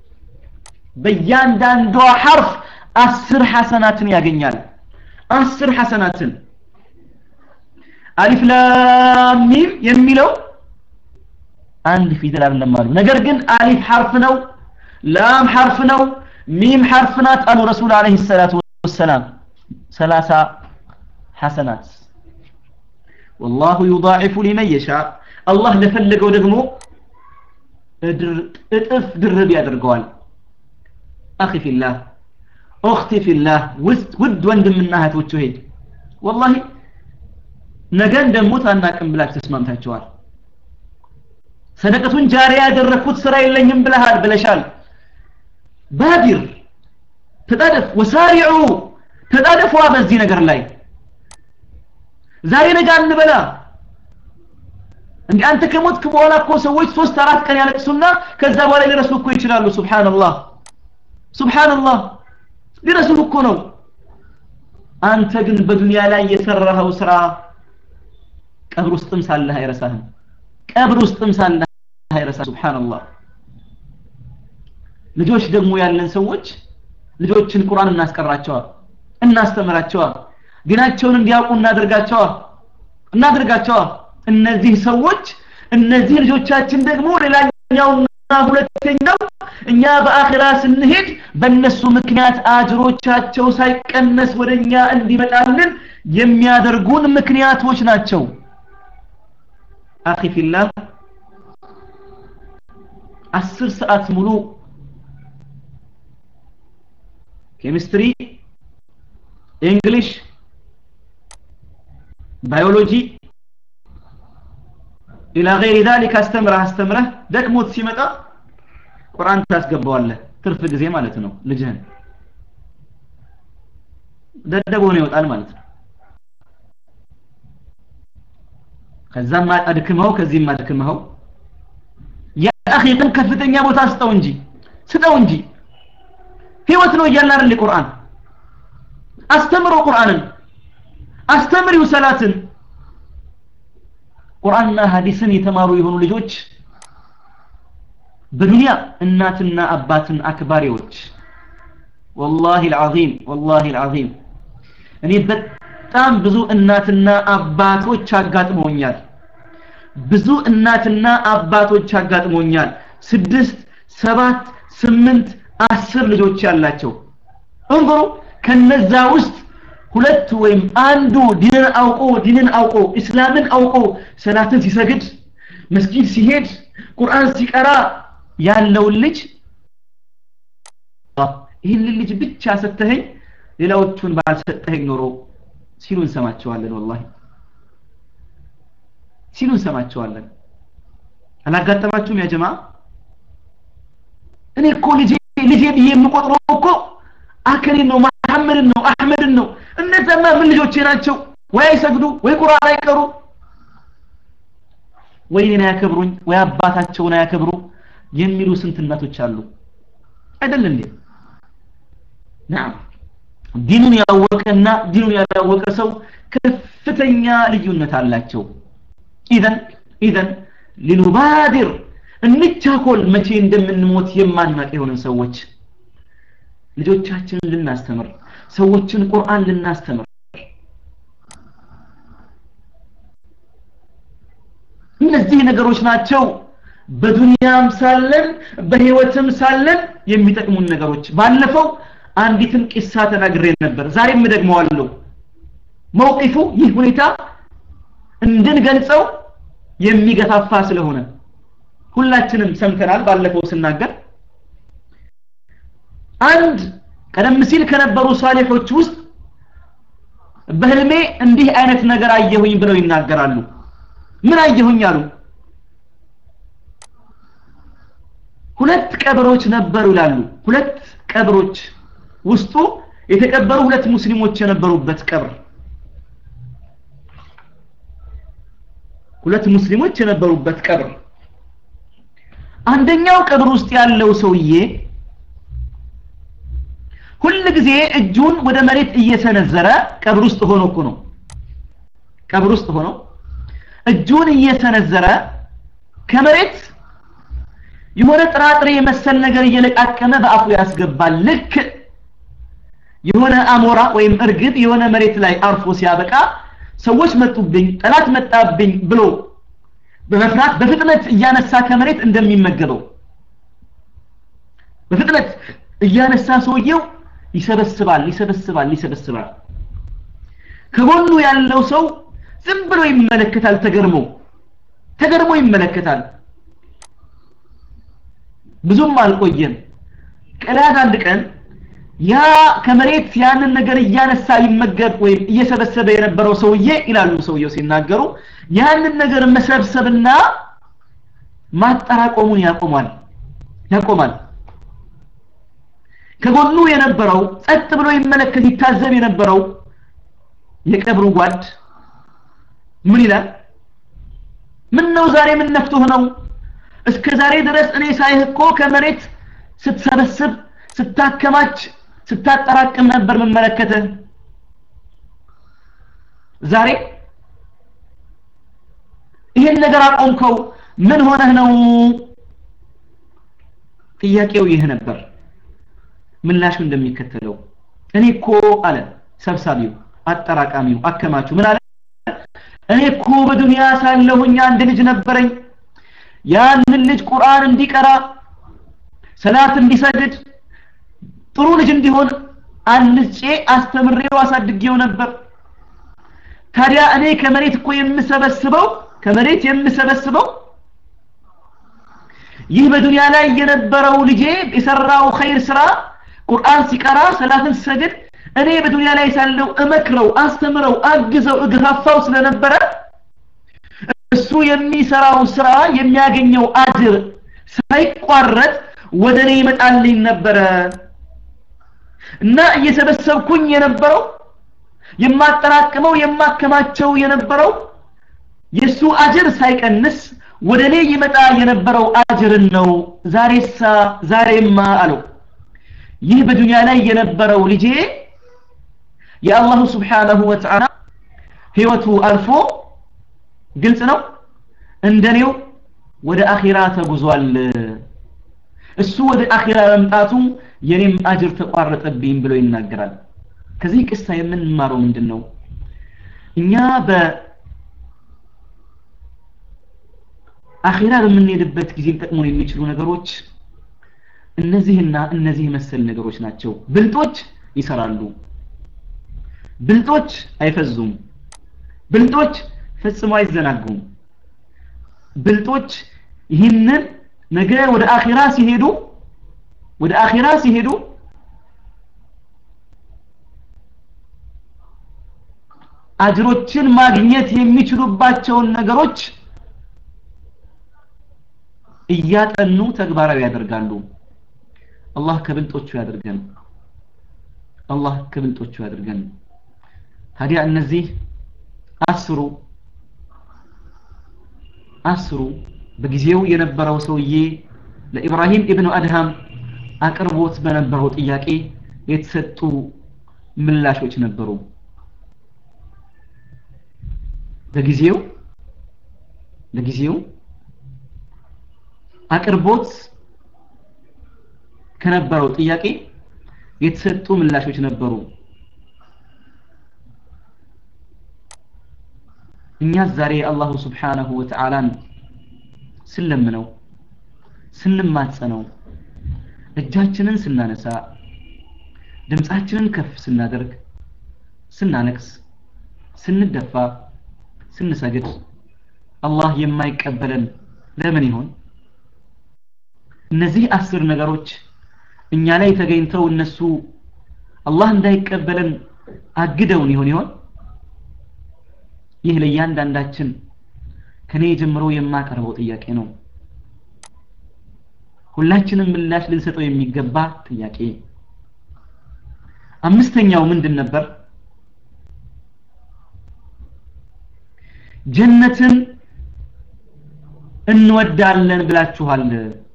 በእያንዳንዷ ሐርፍ አስር ሐሰናትን ያገኛል አስር ሐሰናትን አሊፍ ላም ሚም የሚለው አንድ ፊደል አይደለም አሉ ነገር ግን አሊፍ ሐርፍ ነው ላም ሐርፍ ነው ሚም ሐርፍ ናት አሉ ረሱል አለይሂ ሰላቱ ወሰላም 30 ሐሰናት والله يضاعف لمن يشاء الله ለፈለገው ደግሞ እጥፍ ድርብ ያደርገዋል አኺ ፊላህ ኡኽቲ ፊላህ ውድ ወንድምና እህቶች ሆይ ወላሂ ነገ እንደሞት አናቅም ብላችሁ ተስማምታችኋል ሰደቀቱን ጃሪያ ያደረኩት ስራ የለኝም ብለሃል ብለሻል ባዲር ተጣደፍ ወሳሪዑ ተጣደፏ በዚህ ነገር ላይ ዛሬ ነገ አንበላ እንዴ አንተ ከሞትክ በኋላ እኮ ሰዎች ሶስት አራት ቀን ያለቅሱና ከዛ በኋላ ሊረሱ እኮ ይችላሉ ሱብሃንአላህ ሱብሃንአላህ ሊረሱ እኮ ነው አንተ ግን በዱንያ ላይ የሰራኸው ስራ ቀብር ውስጥም ሳለህ አይረሳህም ቀብር ውስጥም ሳለህ አይረሳህ ሱብሃንአላህ ልጆች ደግሞ ያለን ሰዎች ልጆችን ቁርአን እናስቀራቸዋል እናስተምራቸዋል ዲናቸውን እንዲያውቁ እናደርጋቸዋል እናደርጋቸዋል እነዚህ ሰዎች እነዚህ ልጆቻችን ደግሞ ሌላኛውና ሁለተኛው እኛ በአኺራ ስንሄድ በእነሱ ምክንያት አጅሮቻቸው ሳይቀነስ ወደኛ እንዲመጣልን የሚያደርጉን ምክንያቶች ናቸው አኺ ፊላህ አስር ሰዓት ሙሉ ኬሚስትሪ እንግሊሽ ባዮሎጂ ኢላ ገይሪ ዛሊክ አስተምረህ አስተምረህ ደክሞት ሲመጣ ቁርአን ታስገባዋለህ ትርፍ ጊዜ ማለት ነው ልጅህን ደደብ ሆኖ ይወጣል ማለት ነው ከዛም አድክመው ከዚህም አድክመው የአኺ ግን ከፍተኛ ቦታ ስጠው እንጂ ስጠው እንጂ ህይወት ነው እያልን አይደል ቁርአን አስተምሮ ቁርአንን አስተምሪው ሰላትን ቁርአንና ሐዲስን የተማሩ የሆኑ ልጆች በዱንያ እናትና አባትን አክባሪዎች ወላሂ العظيم ወላሂ العظيم እኔ በጣም ብዙ እናትና አባቶች አጋጥመውኛል ብዙ እናትና አባቶች አጋጥመውኛል ስድስት ሰባት ስምንት አስር ልጆች ያላቸው እንظሩ ከነዛ ውስጥ ሁለት ወይም አንዱ ዲንን አውቆ ዲንን አውቆ እስላምን አውቆ ሰላትን ሲሰግድ መስጊድ ሲሄድ ቁርአን ሲቀራ ያለውን ልጅ ይህንን ልጅ ብቻ ሰተኸኝ ሌላዎቹን ባልሰጠኸኝ ኖሮ ሲሉ እንሰማቸዋለን ወላሂ ሲሉ እንሰማቸዋለን አላጋጠማችሁም ያ ጀማ እኔ እኮ ልጄ ልጄ ብዬ የምቆጥረው እኮ አከሌን ነው መሐመድን ነው አህመድን ነው እነዛማ ምን ልጆቼ ናቸው ወይ አይሰግዱ ወይ ቁርአን አይቀሩ ወይ እኔን አያከብሩኝ ወይ አባታቸውን አያከብሩ የሚሉ ስንት እናቶች አሉ አይደል እንዴ ናም ዲኑን ያወቀና ዲኑን ያላወቀ ሰው ከፍተኛ ልዩነት አላቸው ኢዘን ኢዘን ሊኑባዲር እንቻኮል መቼ እንደምንሞት የማናቅ የሆንን ሰዎች ልጆቻችንን ልናስተምር ሰዎችን ቁርአን ልናስተምር እነዚህ ነገሮች ናቸው በዱንያም ሳለን በህይወትም ሳለን የሚጠቅሙን ነገሮች ባለፈው አንዲትን ቂሳ ተናግሬ ነበር ዛሬም ደግመዋለሁ መውቂፉ ይህ ሁኔታ እንድንገልጸው የሚገፋፋ ስለሆነ ሁላችንም ሰምተናል ባለፈው ስናገር አንድ ቀደም ሲል ከነበሩ ሳሊሖች ውስጥ በህልሜ እንዲህ አይነት ነገር አየሁኝ ብለው ይናገራሉ ምን አየሁኝ አሉ ሁለት ቀብሮች ነበሩ ይላሉ ሁለት ቀብሮች ውስጡ የተቀበሩ ሁለት ሙስሊሞች የነበሩበት ቀብር ሁለት ሙስሊሞች የነበሩበት ቀብር አንደኛው ቀብር ውስጥ ያለው ሰውዬ ሁል ጊዜ እጁን ወደ መሬት እየሰነዘረ ቀብር ውስጥ ሆኖ እኮ ነው ቀብር ውስጥ ሆኖ እጁን እየሰነዘረ ከመሬት የሆነ ጥራጥሬ መሰል ነገር እየለቃቀመ በአፉ ያስገባል ልክ የሆነ አሞራ ወይም እርግብ የሆነ መሬት ላይ አርፎ ሲያበቃ ሰዎች መጡብኝ ጠላት መጣብኝ ብሎ በመፍራት በፍጥነት እያነሳ ከመሬት እንደሚመገበው በፍጥነት እያነሳ ሰውየው ይሰበስባል ይሰበስባል ይሰበስባል ከጎኑ ያለው ሰው ዝም ብሎ ይመለከታል ተገርሞ ተገርሞ ይመለከታል ብዙም አልቆየም ቀላል አንድ ቀን ያ ከመሬት ያንን ነገር እያነሳ ይመገብ ወይም እየሰበሰበ የነበረው ሰውዬ ይላሉ ሰውየው ሲናገሩ ያንን ነገር መሰብሰብና ማጠራቆሙን ያቆማል ያቆማል ከጎኑ የነበረው ጸጥ ብሎ ይመለከት ይታዘብ የነበረው የቀብሩ ጓድ ምን ይላል ምን ነው ዛሬ ምን ነፍቶህ ነው እስከ ዛሬ ድረስ እኔ ሳይህ እኮ ከመሬት ስትሰበስብ ስታከማች ስታጠራቅም ነበር መመለከትህ ዛሬ ይሄን ነገር አቆምከው ምን ሆነህ ነው ጥያቄው ይህ ነበር ምላሹ እንደሚከተለው እኔ እኮ አለ ሰብሳቢው አጠራቃሚው አከማቹ ምን አለ እኔ እኮ በዱንያ ሳለሁኝ አንድ ልጅ ነበረኝ ያንን ልጅ ቁርአን እንዲቀራ ሰላት እንዲሰግድ ጥሩ ልጅ እንዲሆን አንጬ አስተምሬው አሳድጌው ነበር ታዲያ እኔ ከመሬት እኮ የምሰበስበው ከመሬት የምሰበስበው ይህ በዱንያ ላይ የነበረው ልጄ የሰራው ኸይር ስራ ቁርአን ሲቀራ ሰላትን ሲሰግድ እኔ በዱንያ ላይ ሳለው እመክረው አስተምረው አግዘው እግፋፋው ስለነበረ እሱ የሚሰራው ስራ የሚያገኘው አጅር ሳይቋረጥ ወደ እኔ ይመጣልኝ ነበረ እና እየሰበሰብኩኝ የነበረው የማጠራቅመው የማከማቸው የነበረው የሱ አጅር ሳይቀንስ ወደ እኔ ይመጣ የነበረው አጅርን ነው ዛሬሳ ዛሬማ አለው ይህ በዱንያ ላይ የነበረው ልጄ የአላሁ ስብሓነሁ ወተዓላ ህይወቱ አልፎ ግልጽ ነው እንደኔው ወደ አኺራ ተጉዟል እሱ ወደ አኺራ መምጣቱ የኔም አጅር ተቋረጠብኝ ብሎ ይናገራል ከዚህ ቅሳ የምንማረው ምንድን ነው እኛ በአኺራ በምንሄድበት ጊዜ ሊጠቅሙን የሚችሉ ነገሮች እነዚህና እነዚህ መሰል ነገሮች ናቸው ብልጦች ይሰራሉ ብልጦች አይፈዙም ብልጦች ፈጽሞ አይዘናጉም ብልጦች ይህንን ነገ ወደ አኺራ ሲሄዱ ወደ አኺራ ሲሄዱ አጅሮችን ማግኘት የሚችሉባቸውን ነገሮች እያጠኑ ተግባራዊ ያደርጋሉ አላህ ከብልጦቹ ያደርገን አላህ ከብልጦቹ ያደርገን ታዲያ እነዚህ አስሩ አስሩ በጊዜው የነበረው ሰውዬ ለኢብራሂም ኢብኑ አድሃም አቅርቦት በነበረው ጥያቄ የተሰጡ ምላሾች ነበሩ በጊዜው በጊዜው አቅርቦት ከነበረው ጥያቄ የተሰጡ ምላሾች ነበሩ እኛ ዛሬ አላሁ ስብሓነሁ ወተዓላን ስለምነው ስንማጸነው እጃችንን ስናነሳ ድምፃችንን ከፍ ስናደርግ ስናነክስ ስንደፋ ስንሰግድ አላህ የማይቀበለን ለምን ይሆን እነዚህ አስር ነገሮች እኛ ላይ ተገኝተው እነሱ አላህ እንዳይቀበለን አግደውን ይሆን ይሆን ይህ ለእያንዳንዳችን ከኔ ጀምሮ የማቀርበው ጥያቄ ነው ሁላችንም ምላሽ ልንሰጠው የሚገባ ጥያቄ አምስተኛው ምንድን ነበር ጀነትን እንወዳለን ብላችኋል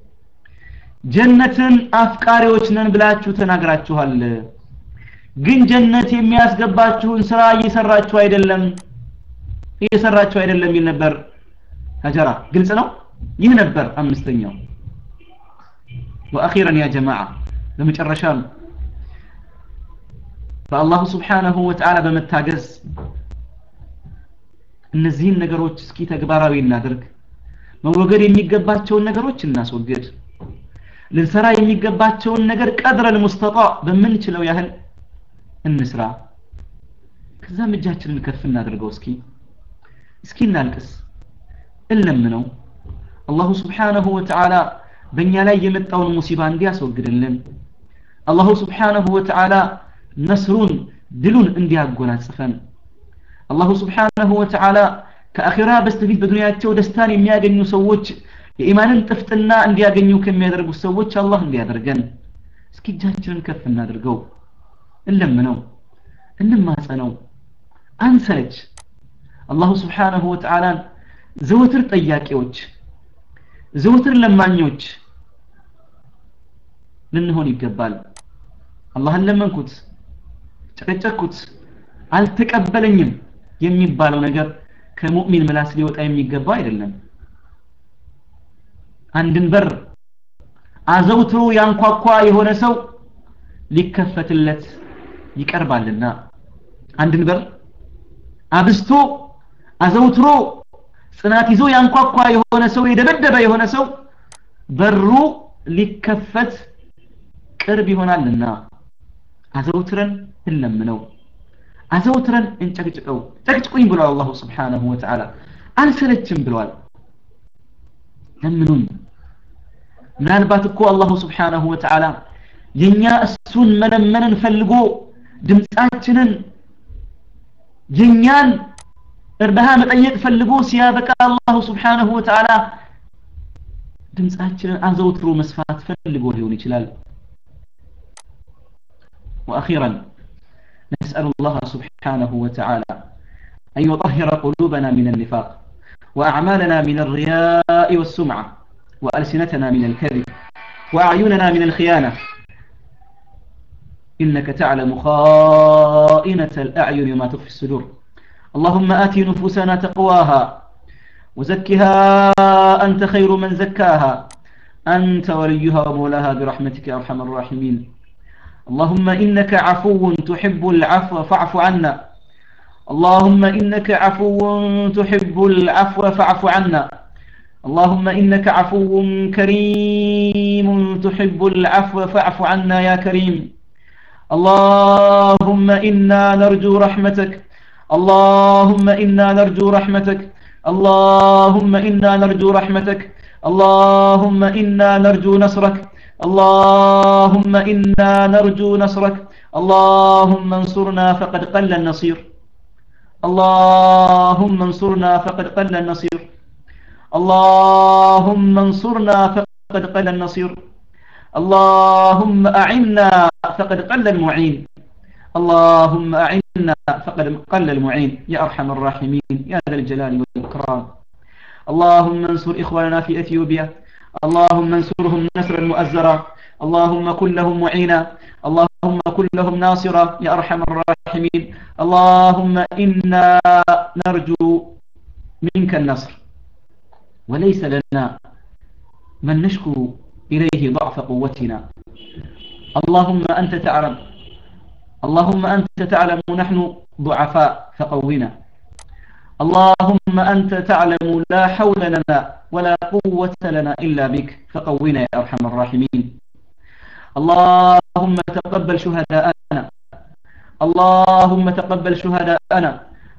ጀነትን አፍቃሪዎች ነን ብላችሁ ተናግራችኋል ግን ጀነት የሚያስገባችሁን ስራ እየሰራችሁ አይደለም እየሰራችሁ አይደለም ይል ነበር ሀጀራ ግልጽ ነው ይህ ነበር አምስተኛው ወአኺረን ያ ጀማዓ በመጨረሻም በአላሁ ስብሓነሁ ወተዓላ በመታገዝ እነዚህን ነገሮች እስኪ ተግባራዊ እናድርግ መወገድ የሚገባቸውን ነገሮች እናስወግድ ልንሰራ የሚገባቸውን ነገር ቀድረል ሙስተጣ በምንችለው ያህል እንስራ ከዛም እጃችንን ከፍ እናድርገው እስኪ እስኪ እናልቅስ እንለምነው አላሁ ስብሓነሁ ወተዓላ በእኛ ላይ የመጣውን ሙሲባ እንዲያስወግድልን አላሁ ስብሓነሁ ወተዓላ ነስሩን ድሉን እንዲያጎናጽፈን አላሁ ስብሓነሁ ወተዓላ ከአኺራ በስተፊት በዱንያቸው ደስታን የሚያገኙ ሰዎች የኢማንን ጥፍጥና እንዲያገኙ ከሚያደርጉ ሰዎች አላህ እንዲያደርገን እስኪ እጃችንን ከፍ እናድርገው እንለምነው እንማጸነው አንሰለች አላሁ ስብሓነሁ ወተዓላን ዘወትር ጠያቂዎች ዘወትር ለማኞች ልንሆን ይገባል አላህን ለመንኩት ጨቀጨኩት አልተቀበለኝም የሚባለው ነገር ከሙእሚን ምላስ ሊወጣ የሚገባ አይደለም አንድን በር አዘውትሮ ያንኳኳ የሆነ ሰው ሊከፈትለት ይቀርባልና አንድን በር አብስቶ አዘውትሮ ጽናት ይዞ ያንኳኳ የሆነ ሰው የደበደበ የሆነ ሰው በሩ ሊከፈት ቅርብ ይሆናልና አዘውትረን እንለምነው አዘውትረን እንጨቅጭቀው ጨቅጭቁኝ ብሏል አላሁ ስብሓነሁ ወተዓላ አልሰለችም ብሏል ለምኑን ምናልባት እኮ አላሁ ስብሓነሁ ወተዓላ የኛ እሱን መለመንን ፈልጎ ድምፃችንን የኛን እርዳታ መጠየቅ ፈልጎ ሲያበቃ አላሁ ስብሓነሁ ወተዓላ ድምፃችንን አዘውትሮ መስፋት ፈልጎ ሊሆን ይችላል وأخيرا نسأل الله سبحانه وتعالى أن يطهر قلوبنا من النفاق وأعمالنا من الرياء والسمعة وألسنتنا من الكذب وأعيننا من الخيانة إنك تعلم خائنة الأعين ما تخفي الصدور اللهم آت نفوسنا تقواها وزكها أنت خير من زكاها أنت وليها ومولاها برحمتك يا أرحم الراحمين اللهم إنك عفو تحب العفو فاعف عنا اللهم إنك عفو تحب العفو فاعف عنا اللهم إنك عفو كريم تحب العفو فاعف عنا يا كريم اللهم إنا نرجو رحمتك اللهم إنا نرجو رحمتك اللهم إنا نرجو رحمتك اللهم إنا نرجو نصرك اللهم إنا نرجو نصرك اللهم انصرنا فقد قل النصير اللهم انصرنا فقد قل النصير اللهم انصرنا فقد قل النصير اللهم أعنا فقد قل المعين اللهم أعنا فقد قل المعين يا أرحم الراحمين يا ذا الجلال والإكرام اللهم انصر إخواننا في أثيوبيا اللهم انصرهم نصرا مؤزرا اللهم كن لهم معينا اللهم كن لهم ناصرا يا أرحم الراحمين اللهم إنا نرجو منك النصر وليس لنا من نشكو إليه ضعف قوتنا اللهم أنت تعلم اللهم أنت تعلم نحن ضعفاء فقونا اللهم أنت تعلم لا حول لنا ولا قوة لنا إلا بك فقونا يا أرحم الراحمين اللهم تقبل شهداءنا اللهم تقبل شهداءنا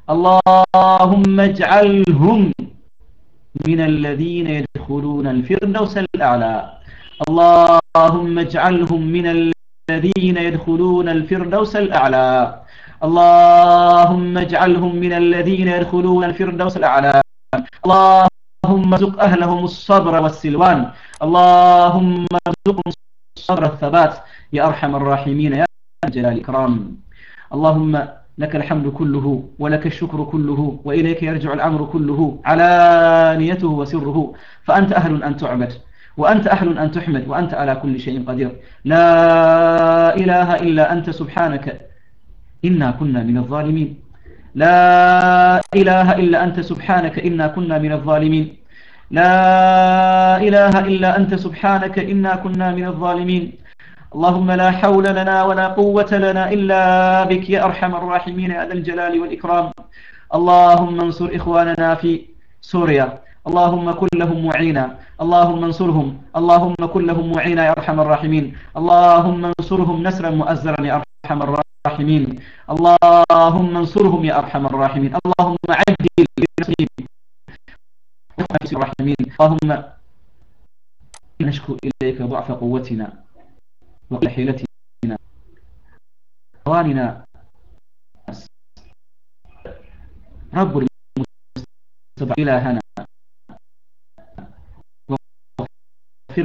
اللهم اجعلهم من الذين يدخلون الفردوس الأعلى اللهم اجعلهم من الذين يدخلون الفردوس الأعلى اللهم اجعلهم من الذين يدخلون الفردوس الأعلى اللهم ارزق أهلهم الصبر والسلوان اللهم ارزقهم الصبر الثبات يا أرحم الراحمين يا جلال الإكرام اللهم لك الحمد كله ولك الشكر كله وإليك يرجع الأمر كله علانيته وسره فأنت أهل أن تعبد وأنت أهل أن تحمد وأنت على كل شيء قدير لا إله إلا أنت سبحانك إنا كنا من الظالمين لا إله إلا أنت سبحانك إنا كنا من الظالمين لا إله إلا أنت سبحانك إنا كنا من الظالمين اللهم لا حول لنا ولا قوة لنا إلا بك يا أرحم الراحمين يا ذا الجلال والإكرام اللهم انصر إخواننا في سوريا اللهم كن لهم معينا اللهم انصرهم اللهم كن لهم معينا يا أرحم الراحمين اللهم انصرهم نسرا مؤزرا يا أرحم الراحمين اللهم انصرهم يا أرحم الراحمين اللهم عدل بنصرهم الراحمين اللهم نشكو إليك ضعف قوتنا وقل حيلتنا أواننا رب المستضعف إلهنا واغفر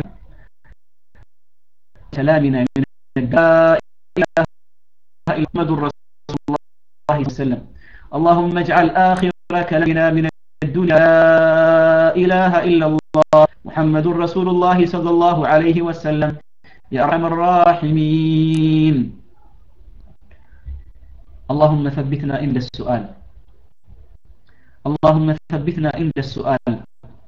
كلامنا من لا إله إلا محمد رسول الله صلى الله عليه وسلم اللهم اجعل آخر كلامنا من الدنيا لا إله إلا الله محمد رسول الله صلى الله عليه وسلم يا أرحم الراحمين اللهم ثبتنا عند السؤال اللهم ثبتنا عند السؤال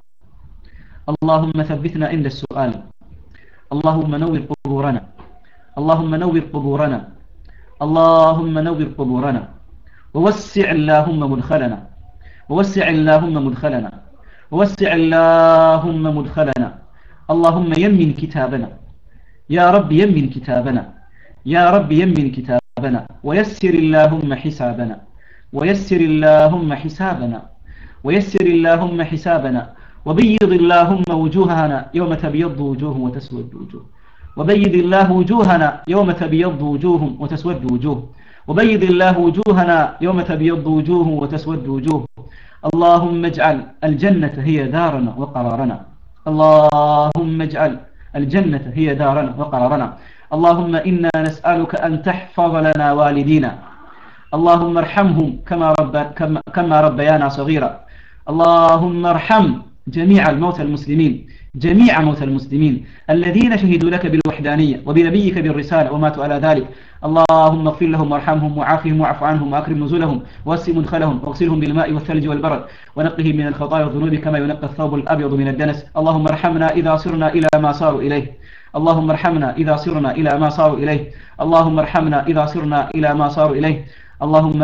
اللهم ثبتنا عند السؤال اللهم نور قبورنا اللهم نور قبورنا اللهم نور قبورنا ووسع اللهم مدخلنا ووسع اللهم مدخلنا ووسع اللهم مدخلنا اللهم يمن كتابنا يا رب يمن كتابنا يا رب يمن كتابنا ويسر اللهم حسابنا ويسر اللهم حسابنا ويسر اللهم حسابنا وبيض اللهم وجوهنا يوم تبيض وجوه وتسود وجوه وبيض الله وجوهنا يوم تبيض وجوه وتسود وجوه وبيض الله وجوهنا يوم تبيض وجوه وتسود وجوه اللهم اجعل الجنة هي دارنا وقرارنا اللهم اجعل الجنة هي دارنا وقرارنا اللهم إنا نسألك أن تحفظ لنا والدينا اللهم ارحمهم كما, رب كما, كما ربيانا صغيرا اللهم ارحم جميع الموتى المسلمين جميع موتى المسلمين الذين شهدوا لك بالوحدانية وبنبيك بالرسالة وماتوا على ذلك اللهم اغفر لهم وارحمهم وعافهم واعف عنهم واكرم نزلهم واسع مدخلهم واغسلهم بالماء والثلج والبرد ونقهم من الخطايا والذنوب كما ينقى الثوب الابيض من الدنس اللهم ارحمنا اذا صرنا الى ما صاروا اليه اللهم ارحمنا اذا صرنا الى ما صاروا اليه اللهم ارحمنا اذا صرنا الى ما صاروا اليه اللهم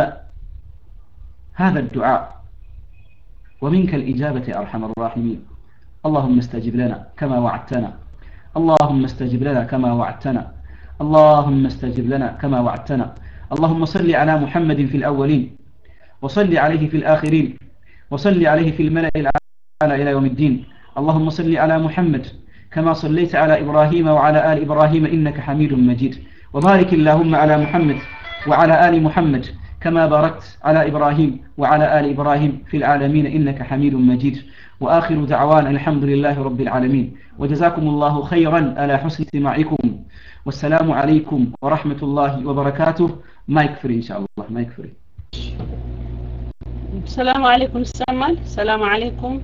هذا الدعاء ومنك الإجابة يا أرحم الراحمين اللهم استجب لنا كما وعدتنا اللهم استجب لنا كما وعدتنا اللهم استجب لنا كما وعدتنا اللهم صل على محمد في الأولين وصل عليه في الآخرين وصل عليه في الملأ الأعلى إلى يوم الدين اللهم صل على محمد كما صليت على إبراهيم وعلى آل إبراهيم إنك حميد مجيد وبارك اللهم على محمد وعلى آل محمد كما باركت على إبراهيم وعلى آل إبراهيم في العالمين إنك حميد مجيد وآخر دعوان الحمد لله رب العالمين وجزاكم الله خيرا على حسن استماعكم والسلام عليكم ورحمة الله وبركاته ما يكفر إن شاء الله ما يكفر السلام عليكم السمال السلام عليكم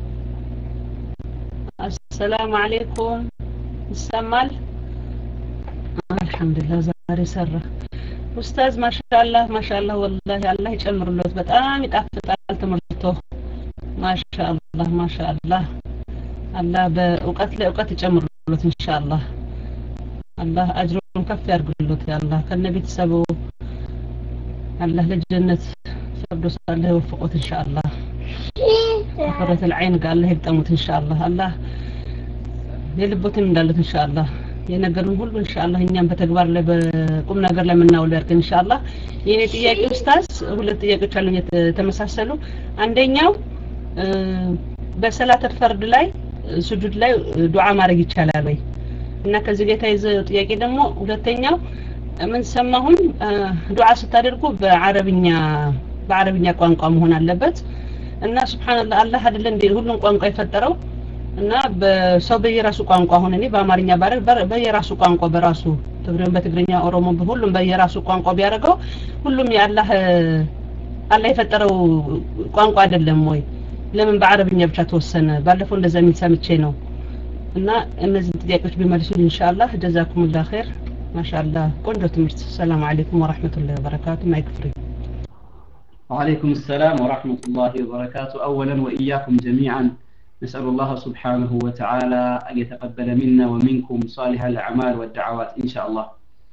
السلام عليكم السمال الحمد لله زاري سره ኡስታዝ ማሻአላህ ማሻአላህ ወላሂ አላህ ይጨምርሎት በጣም ይጣፍጣል ትምህርቶ ማሻአላህ ማሻአላህ አላህ በእውቀት ላይ እውቀት ይጨምርሎት ኢንሻአላህ አላህ አጅሩን ከፍ ያርግሎት ያላህ ከነ ቤተሰቡ አላህ ለጀነት ፈርዶስ አላህ ይወፍቆት ኢንሻአላህ አፈረት العين ጋር አላህ ይግጠሙት ኢንሻአላህ አላህ የልቦትን እንዳለት ኢንሻአላህ የነገሩን ሁሉ ኢንሻአላህ እኛም በተግባር ላይ በቁም ነገር ላይ የምናውለው ያድርገን ኢንሻአላህ የኔ ጥያቄ ኡስታዝ ሁለት ጥያቄዎች አሉኝ የተመሳሰሉ አንደኛው በሰላት ፈርድ ላይ ሱጁድ ላይ ዱዓ ማድረግ ይቻላል ወይ እና ከዚህ ጋር የተያይዘ ጥያቄ ደግሞ ሁለተኛው ምን ሰማሁን ዱዓ ስታደርጉ በአረብኛ በአረብኛ ቋንቋ መሆን አለበት እና ሱብሃንአላህ አላህ አይደለ እንደ ሁሉን ቋንቋ የፈጠረው እና በሰው በየራሱ ቋንቋ አሁን እኔ በአማርኛ ባረግ በየራሱ ቋንቋ በራሱ ትግሬም በትግርኛ ኦሮሞ ሁሉም በየራሱ ቋንቋ ቢያደርገው ሁሉም የአላህ አላህ የፈጠረው ቋንቋ አይደለም ወይ ለምን በአረብኛ ብቻ ተወሰነ ባለፈው እንደዛ የሚል ሰምቼ ነው እና እነዚህ ጥያቄዎች ቢመልሱ ኢንሻአላህ ጀዛኩሙላህ ኸይር ማሻአላህ ቆንጆ ትምህርት ሰላም አለይኩም ወራህመቱላሂ ወበረካቱ ማይክፍሪ وعليكم السلام ورحمة الله وبركاته أولا وإياكم جميعا نسأل الله سبحانه وتعالى أن يتقبل منا ومنكم صالح الأعمال والدعوات إن شاء الله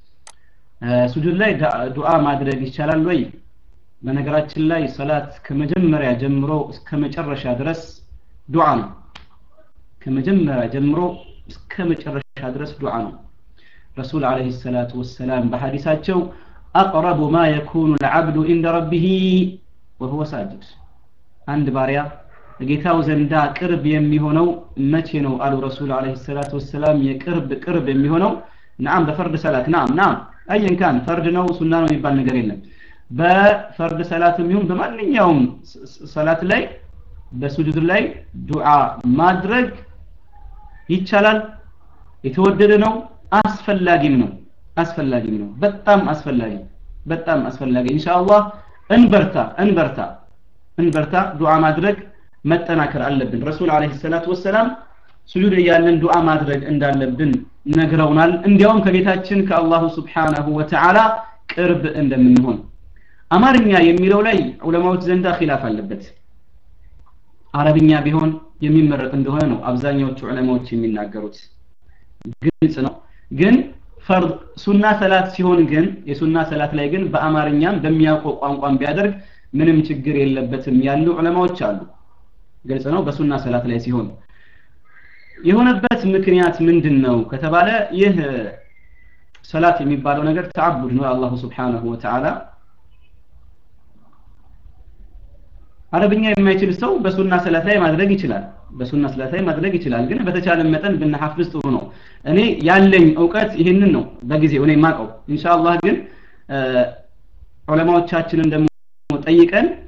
سجود ላይ ዱዓ ማድረግ ይቻላል ወይ በነገራችን ላይ ሰላት ከመጀመሪያ ጀምሮ እስከ መጨረሻ ድረስ ዱዓ ነው ከመጀመሪያ ጀምሮ እስከ መጨረሻ ድረስ ዱዓ ነው ረሱል አለይሂ ሰላቱ ወሰላም በሐዲሳቸው አቅረቡ ማ የኩኑ العبد عند ربه وهو ساجد አንድ ባሪያ ጌታው ዘንዳ ቅርብ የሚሆነው መቼ ነው አሉ ረሱል አለይሂ ሰላቱ ወሰላም የቅርብ ቅርብ የሚሆነው ናም በፈርድ ሰላት ናም ናም አየን ካን ፈርድ ነው ሱና ነው የሚባል ነገር የለም በፈርድ ሰላትም ይሁን በማንኛውም ሰላት ላይ በሱጁድ ላይ ዱዓ ማድረግ ይቻላል የተወደደ ነው አስፈላጊም ነው አስፈላጊም ነው በጣም አስፈላጊ በጣም አስፈላጊ ኢንሻአላህ እንበርታ እንበርታ እንበርታ ዱዓ ማድረግ መጠናከር አለብን ረሱል አለይሂ ሰላቱ ወሰላም ስጁድ እያለን ዱዓ ማድረግ እንዳለብን ነግረውናል እንዲያውም ከጌታችን ከአላሁ ስብሓናሁ ወተዓላ ቅርብ እንደምንሆን አማርኛ የሚለው ላይ ዑለማዎች ዘንዳ ኺላፍ አለበት አረብኛ ቢሆን የሚመረጥ እንደሆነ ነው አብዛኛዎቹ ዑለማዎች የሚናገሩት ግልጽ ነው ግን ፈርድ ሱና ሰላት ሲሆን ግን የሱና ሰላት ላይ ግን በአማርኛም በሚያውቀው ቋንቋም ቢያደርግ ምንም ችግር የለበትም ያሉ ዑለማዎች አሉ ግልጽ ነው በሱና ሰላት ላይ ሲሆን የሆነበት ምክንያት ምንድን ነው ከተባለ ይህ ሰላት የሚባለው ነገር ተዓቡድ ነው አላሁ ስብሓንሁ ወተዓላ አረብኛ የማይችል ሰው በሱና ሰላት ላይ ማድረግ ይችላል በሱና ሰላት ላይ ማድረግ ይችላል ግን በተቻለ መጠን ብንሐፍዝ ጥሩ ነው እኔ ያለኝ እውቀት ይህንን ነው በጊዜው እኔ ማቀው ኢንሻአላህ ግን ዑለማዎቻችንን ደግሞ ጠይቀን